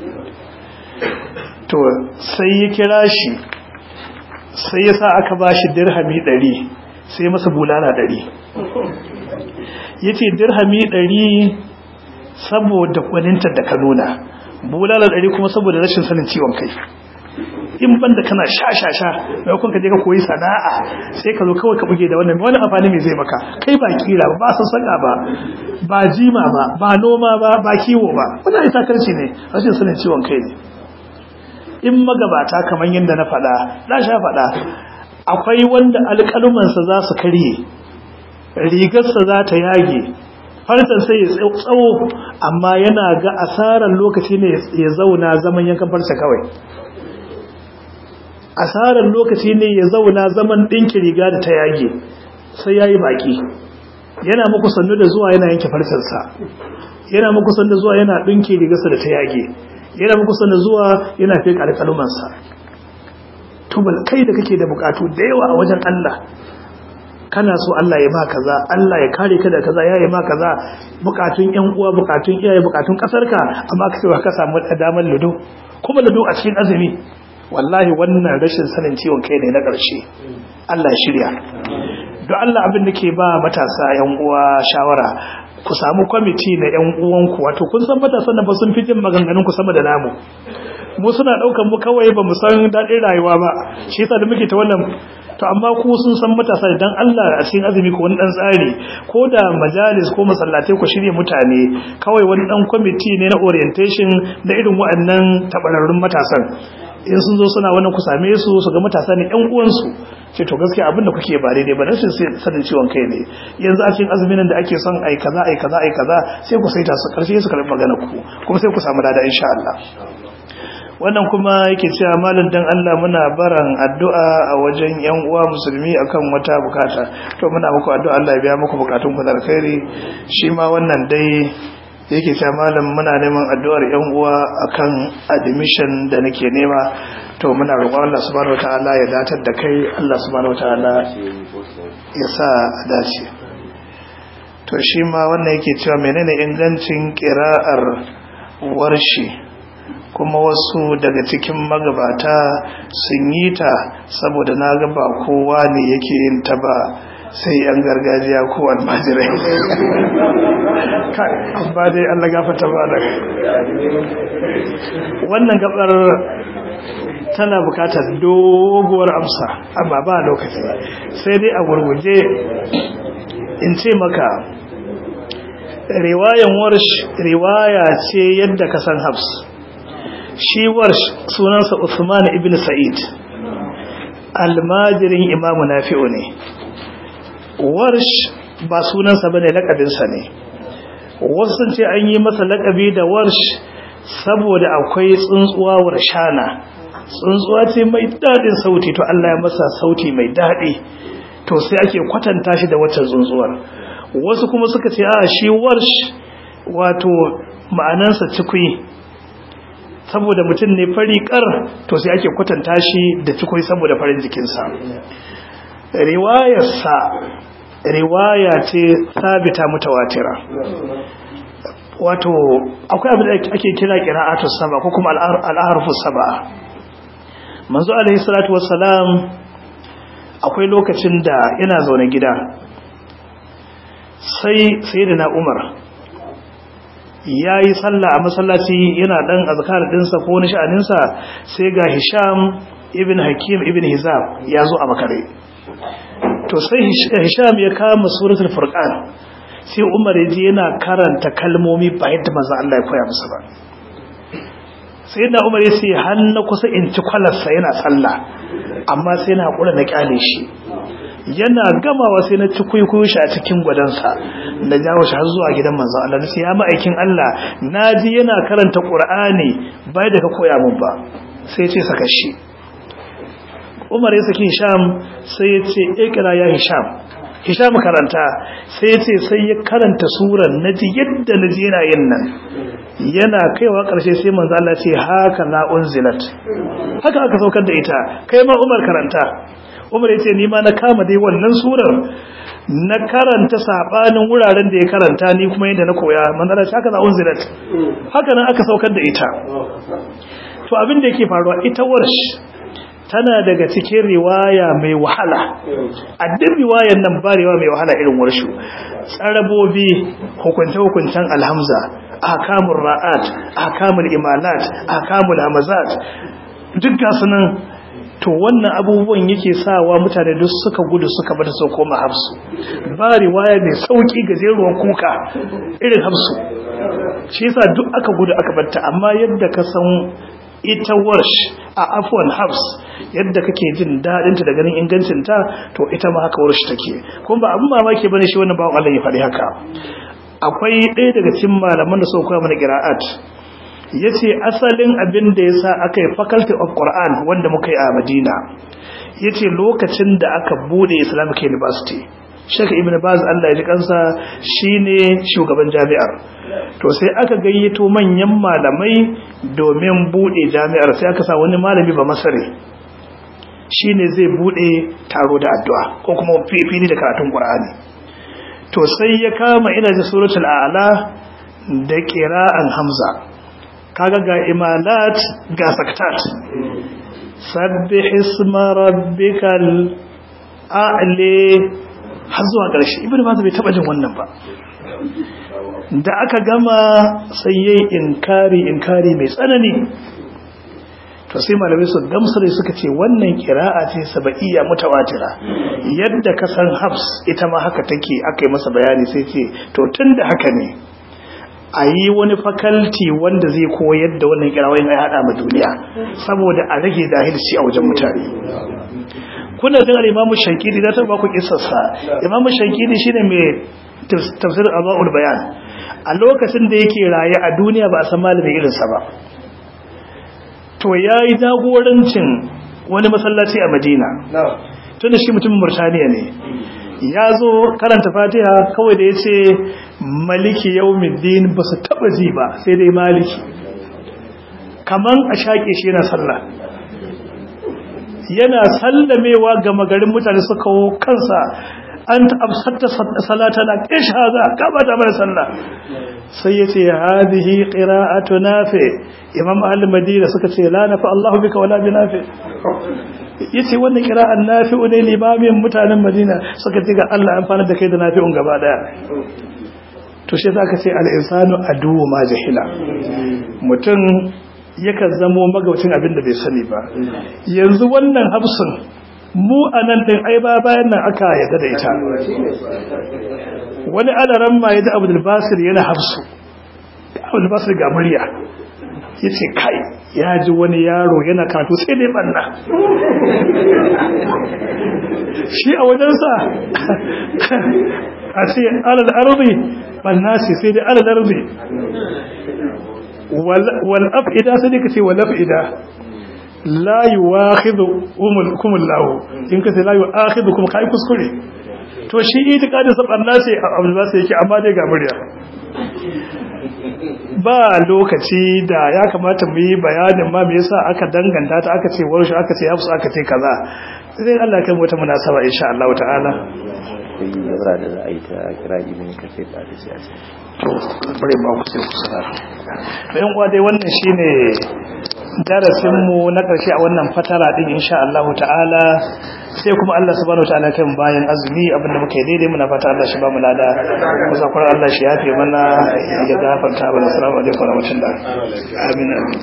to sai ya kira shi sai ya sa aka ba shi dirhami ɗari sai masa bulala ɗari ya ce dirhami ɗari saboda kwanintar da ka nuna bulala ɗari kuma saboda rashin sanin ciwon kai in banda kana sha-sha-sha maimakon ka je ka koyi sana'a sai ka zo kawai ka buge da wannan wani amfani mai zai maka kai ba kira ba ba sassaka ba ba jima ba ba noma ba ba kiwo ba wannan ita karci ne rashin sanin ciwon kai ne in magabata kamar yadda na faɗa na sha faɗa akwai wanda alƙalumansa za su karye rigarsa za ta yage farcen sai ya tsawo amma yana ga asarar lokaci ne ya zauna zaman yankan farce kawai asarar lokaci ne ya zauna zaman ɗinki riga da ta yage sai ya yi baƙi yana muku sannu da zuwa yana yanke farcensa yana muku sannu da zuwa yana ɗinki rigarsa da ta yage yana muku sannu zuwa yana fi alƙalumansa tubal kai da kake da buƙatu da yawa a wajen Allah kana so Allah ya ba kaza Allah ya kare ka da kaza ya yi ma kaza bukatun ƴan uwa bukatun iyaye bukatun kasarka amma ka cewa ka samu damar ludo kuma ludo a cikin azumi wallahi wannan rashin sanin ciwon kai ne na ƙarshe Allah shirya don Allah abin da ke ba matasa ƴan uwa shawara ku samu kwamiti na ƴan uwanku wato kun san matasan nan ba sun fi jin maganganun ku sama da namu mu suna ɗaukan mu kawai ba mu san daɗin rayuwa ba shi yasa da muke ta wannan to amma ku sun san matasa idan Allah a cikin azumi ko wani dan tsari ko da majalis ko masallatai ku shirye mutane kawai wani dan kwamiti ne na orientation da irin waɗannan tabararrun matasan in sun zo suna wannan ku same su su ga matasa ne ƴan uwansu ce to gaskiya abin da kuke ba daidai ba rashin sanin ciwon kai ne yanzu a cikin azumin da ake son ai kaza ai kaza ai kaza sai ku saita su karshe su karbi magana ku kuma sai ku samu lada insha Allah wannan kuma yake cewa malam dan Allah muna baran addu'a a wajen yan uwa musulmi akan wata bukata to muna muku addu'a Allah ya biya muku bukatun ku da alkhairi shi ma wannan dai yake cewa malam muna neman addu'ar yan uwa akan admission da nake nema to muna roƙon Allah subhanahu wataala ya datar da kai Allah subhanahu wataala ya sa a dace to shi ma wannan yake cewa menene ingancin ƙira'ar warshi kuma wasu daga cikin magabata sun yi ta saboda na ga ba kowa ne yake yin ta ba sai yan gargajiya ko almajirai amma dai Allah gafata ba da wannan gabar tana bukatar doguwar amsa amma ba lokaci sai dai a gurguje in ce maka riwayan warsh riwaya ce yadda ka san habs shi warsh sunansa Uthman ibn Sa'id almajirin imamu nafi'u ne warsh ba sunansa bane lakabinsa ne wasu sun ce an yi masa lakabi da warsh saboda akwai tsuntsuwa warshana tsuntsuwa ce mai daɗin sauti to Allah ya masa sauti mai daɗi to sai ake kwatanta shi da wacce tsuntsuwar wasu kuma suka ce a shi warsh wato ma'anansa cikui saboda mutum ne fari kar to sai ake kwatanta shi da cikui saboda farin jikinsa riwayarsa riwaya ce sabita mutawatira wato akwai abin da ake kira qira'atus saba ko kuma al-harfus saba manzo alaihi salatu wassalam akwai lokacin da yana zaune gida sai sayyidina Umar yayi sallah a masallaci yana dan azkar dinsa ko wani sha'aninsa sai ga Hisham ibn Hakim ibn Hizam ya zo a makare to sai Hisham ya kama suratul Furqan sai Umar ya ji yana karanta kalmomi ba yadda manzo Allah ya koya masa ba sai da Umar ya ce har na kusa in ci kwalarsa yana sallah amma sai na hakura na kyale shi yana gamawa sai na ci kuikuyu shi a cikin gwadansa na jawo shi har zuwa gidan manzo Allah sai ya ma'aikin Allah naji yana karanta Qur'ani bai da ka koya mun ba sai ya ce saka shi Umar ya saki Hisham sai ya ce ikra ya Hisham Hisham karanta sai ya ce sai ya karanta suran naji yadda naji yana yin nan yana kaiwa ƙarshe sai manzo Allah ce haka la unzilat haka aka saukar da ita kai ma Umar karanta Umar yace ni ma na kama dai wannan surar na karanta sabanin wuraren da ya karanta ni kuma yadda na koya manzo Allah haka la unzilat haka nan aka saukar da ita to abin da yake faruwa ita warsh tana daga cikin riwaya mai wahala a duk riwayan nan ba riwaya mai wahala irin warshu tsarabobi hukunce-hukuncen alhamza akamul ra'at akamul imalat akamul hamazat duk gasu nan to wannan abubuwan yake sawa mutane duk suka gudu suka bata sau koma hafsu ba riwaya mai sauki gajeruwan kuka irin hafsu shi yasa duk aka gudu aka batta amma yadda ka san ita warsh a afwan hafs yadda kake jin daɗinta da ganin ingancinta to ita ma haka warsh take kuma ba abin mamaki bane shi wannan bawon Allah ya faɗi haka akwai ɗaya daga cikin malaman da suka koya mana qira'at yace asalin abin da yasa aka yi faculty of Quran wanda muka yi a Madina yace lokacin da aka bude Islamic University Sheikh Ibn Baz Allah ya ji kansa shine shugaban jami'ar to sai aka gayyato manyan malamai domin bude jami'ar sai aka sa wani malami ba masare shine zai bude taro da addu'a ko kuma fili da karatun Qur'ani to sai ya kama ina da suratul a'la da qira'an hamza kaga ga imalat ga saktat sabbih isma rabbikal a'la har zuwa ƙarshe ibnu baz bai taba jin wannan ba da aka gama sai yayi inkari inkari mai tsanani to sai malamai su gamsare suka ce wannan kira'a ce saba'iyya mutawatira yadda ka san hafs ita ma haka take aka yi masa bayani sai ce to tun da haka ne a yi wani fakalti wanda zai koyar da wannan kirawoyin ya haɗa ma duniya saboda a rage dahilci a wajen mutane kuna jin al-imamu shankidi da ta ba ku kissarsa imamu shankidi shine mai tafsir azwaul bayan a lokacin da yake raye a duniya ba a san malamin irinsa ba to yayi jagorancin wani masallaci a Madina tunda shi mutumin Murtaniya ne ya zo karanta Fatiha kawai da yace maliki yawmiddin ba su taba ji ba sai dai maliki kaman a shake shi yana sallah yana sallamewa ga magarin mutane suka kawo kansa an absatta salatana ish haza ka bata mana sallah sai yace hadhihi qira'atu nafi imam al-madina suka ce la nafa Allahu bika wala bi nafi yace wannan qira'an nafi'u ne limamin mutanen madina suka ce ga Allah amfana da kai da nafi'un gaba daya to shi zaka ce al-insanu aduwwu ma jahila mutum yakan zamo magaucin abin da bai sani ba yanzu wannan hafsun mu a nan ɗin ai ba bayan nan aka yadda da ita wani adaran ma ya ji abu basir yana hafsu abu basir ga murya ya ce kai ya ji wani yaro yana karatu sai dai banna shi a wajensa a ce alal arzi banna ce sai dai alal arzi wal af'ida sai dai ka ce wal af'ida la yuwakhidhukum Allah in kace la yuwakhidhukum kai kuskure to shi itikadin sa barna ce abin ba sai yake amma dai ga murya ba lokaci da ya kamata mu yi bayanin ma me yasa aka danganta ta aka ce warshi aka ce hafsu aka ce kaza sai Allah kai wata munasaba insha Allah ta'ala sai yara da za a yi ta kira ibn kasir da ta siyasa to bare ba ku sai ku sanar bayan uwa dai wannan shine darasinmu na ƙarshe a wannan fatara ɗin insha Allah ta'ala sai kuma Allah subhanahu wa ta'ala kan bayan azumi abinda muka yi daidai muna fata Allah shi ba mu lada musa Allah shi yafe mana ya gafarta mana assalamu alaikum wa rahmatullah amin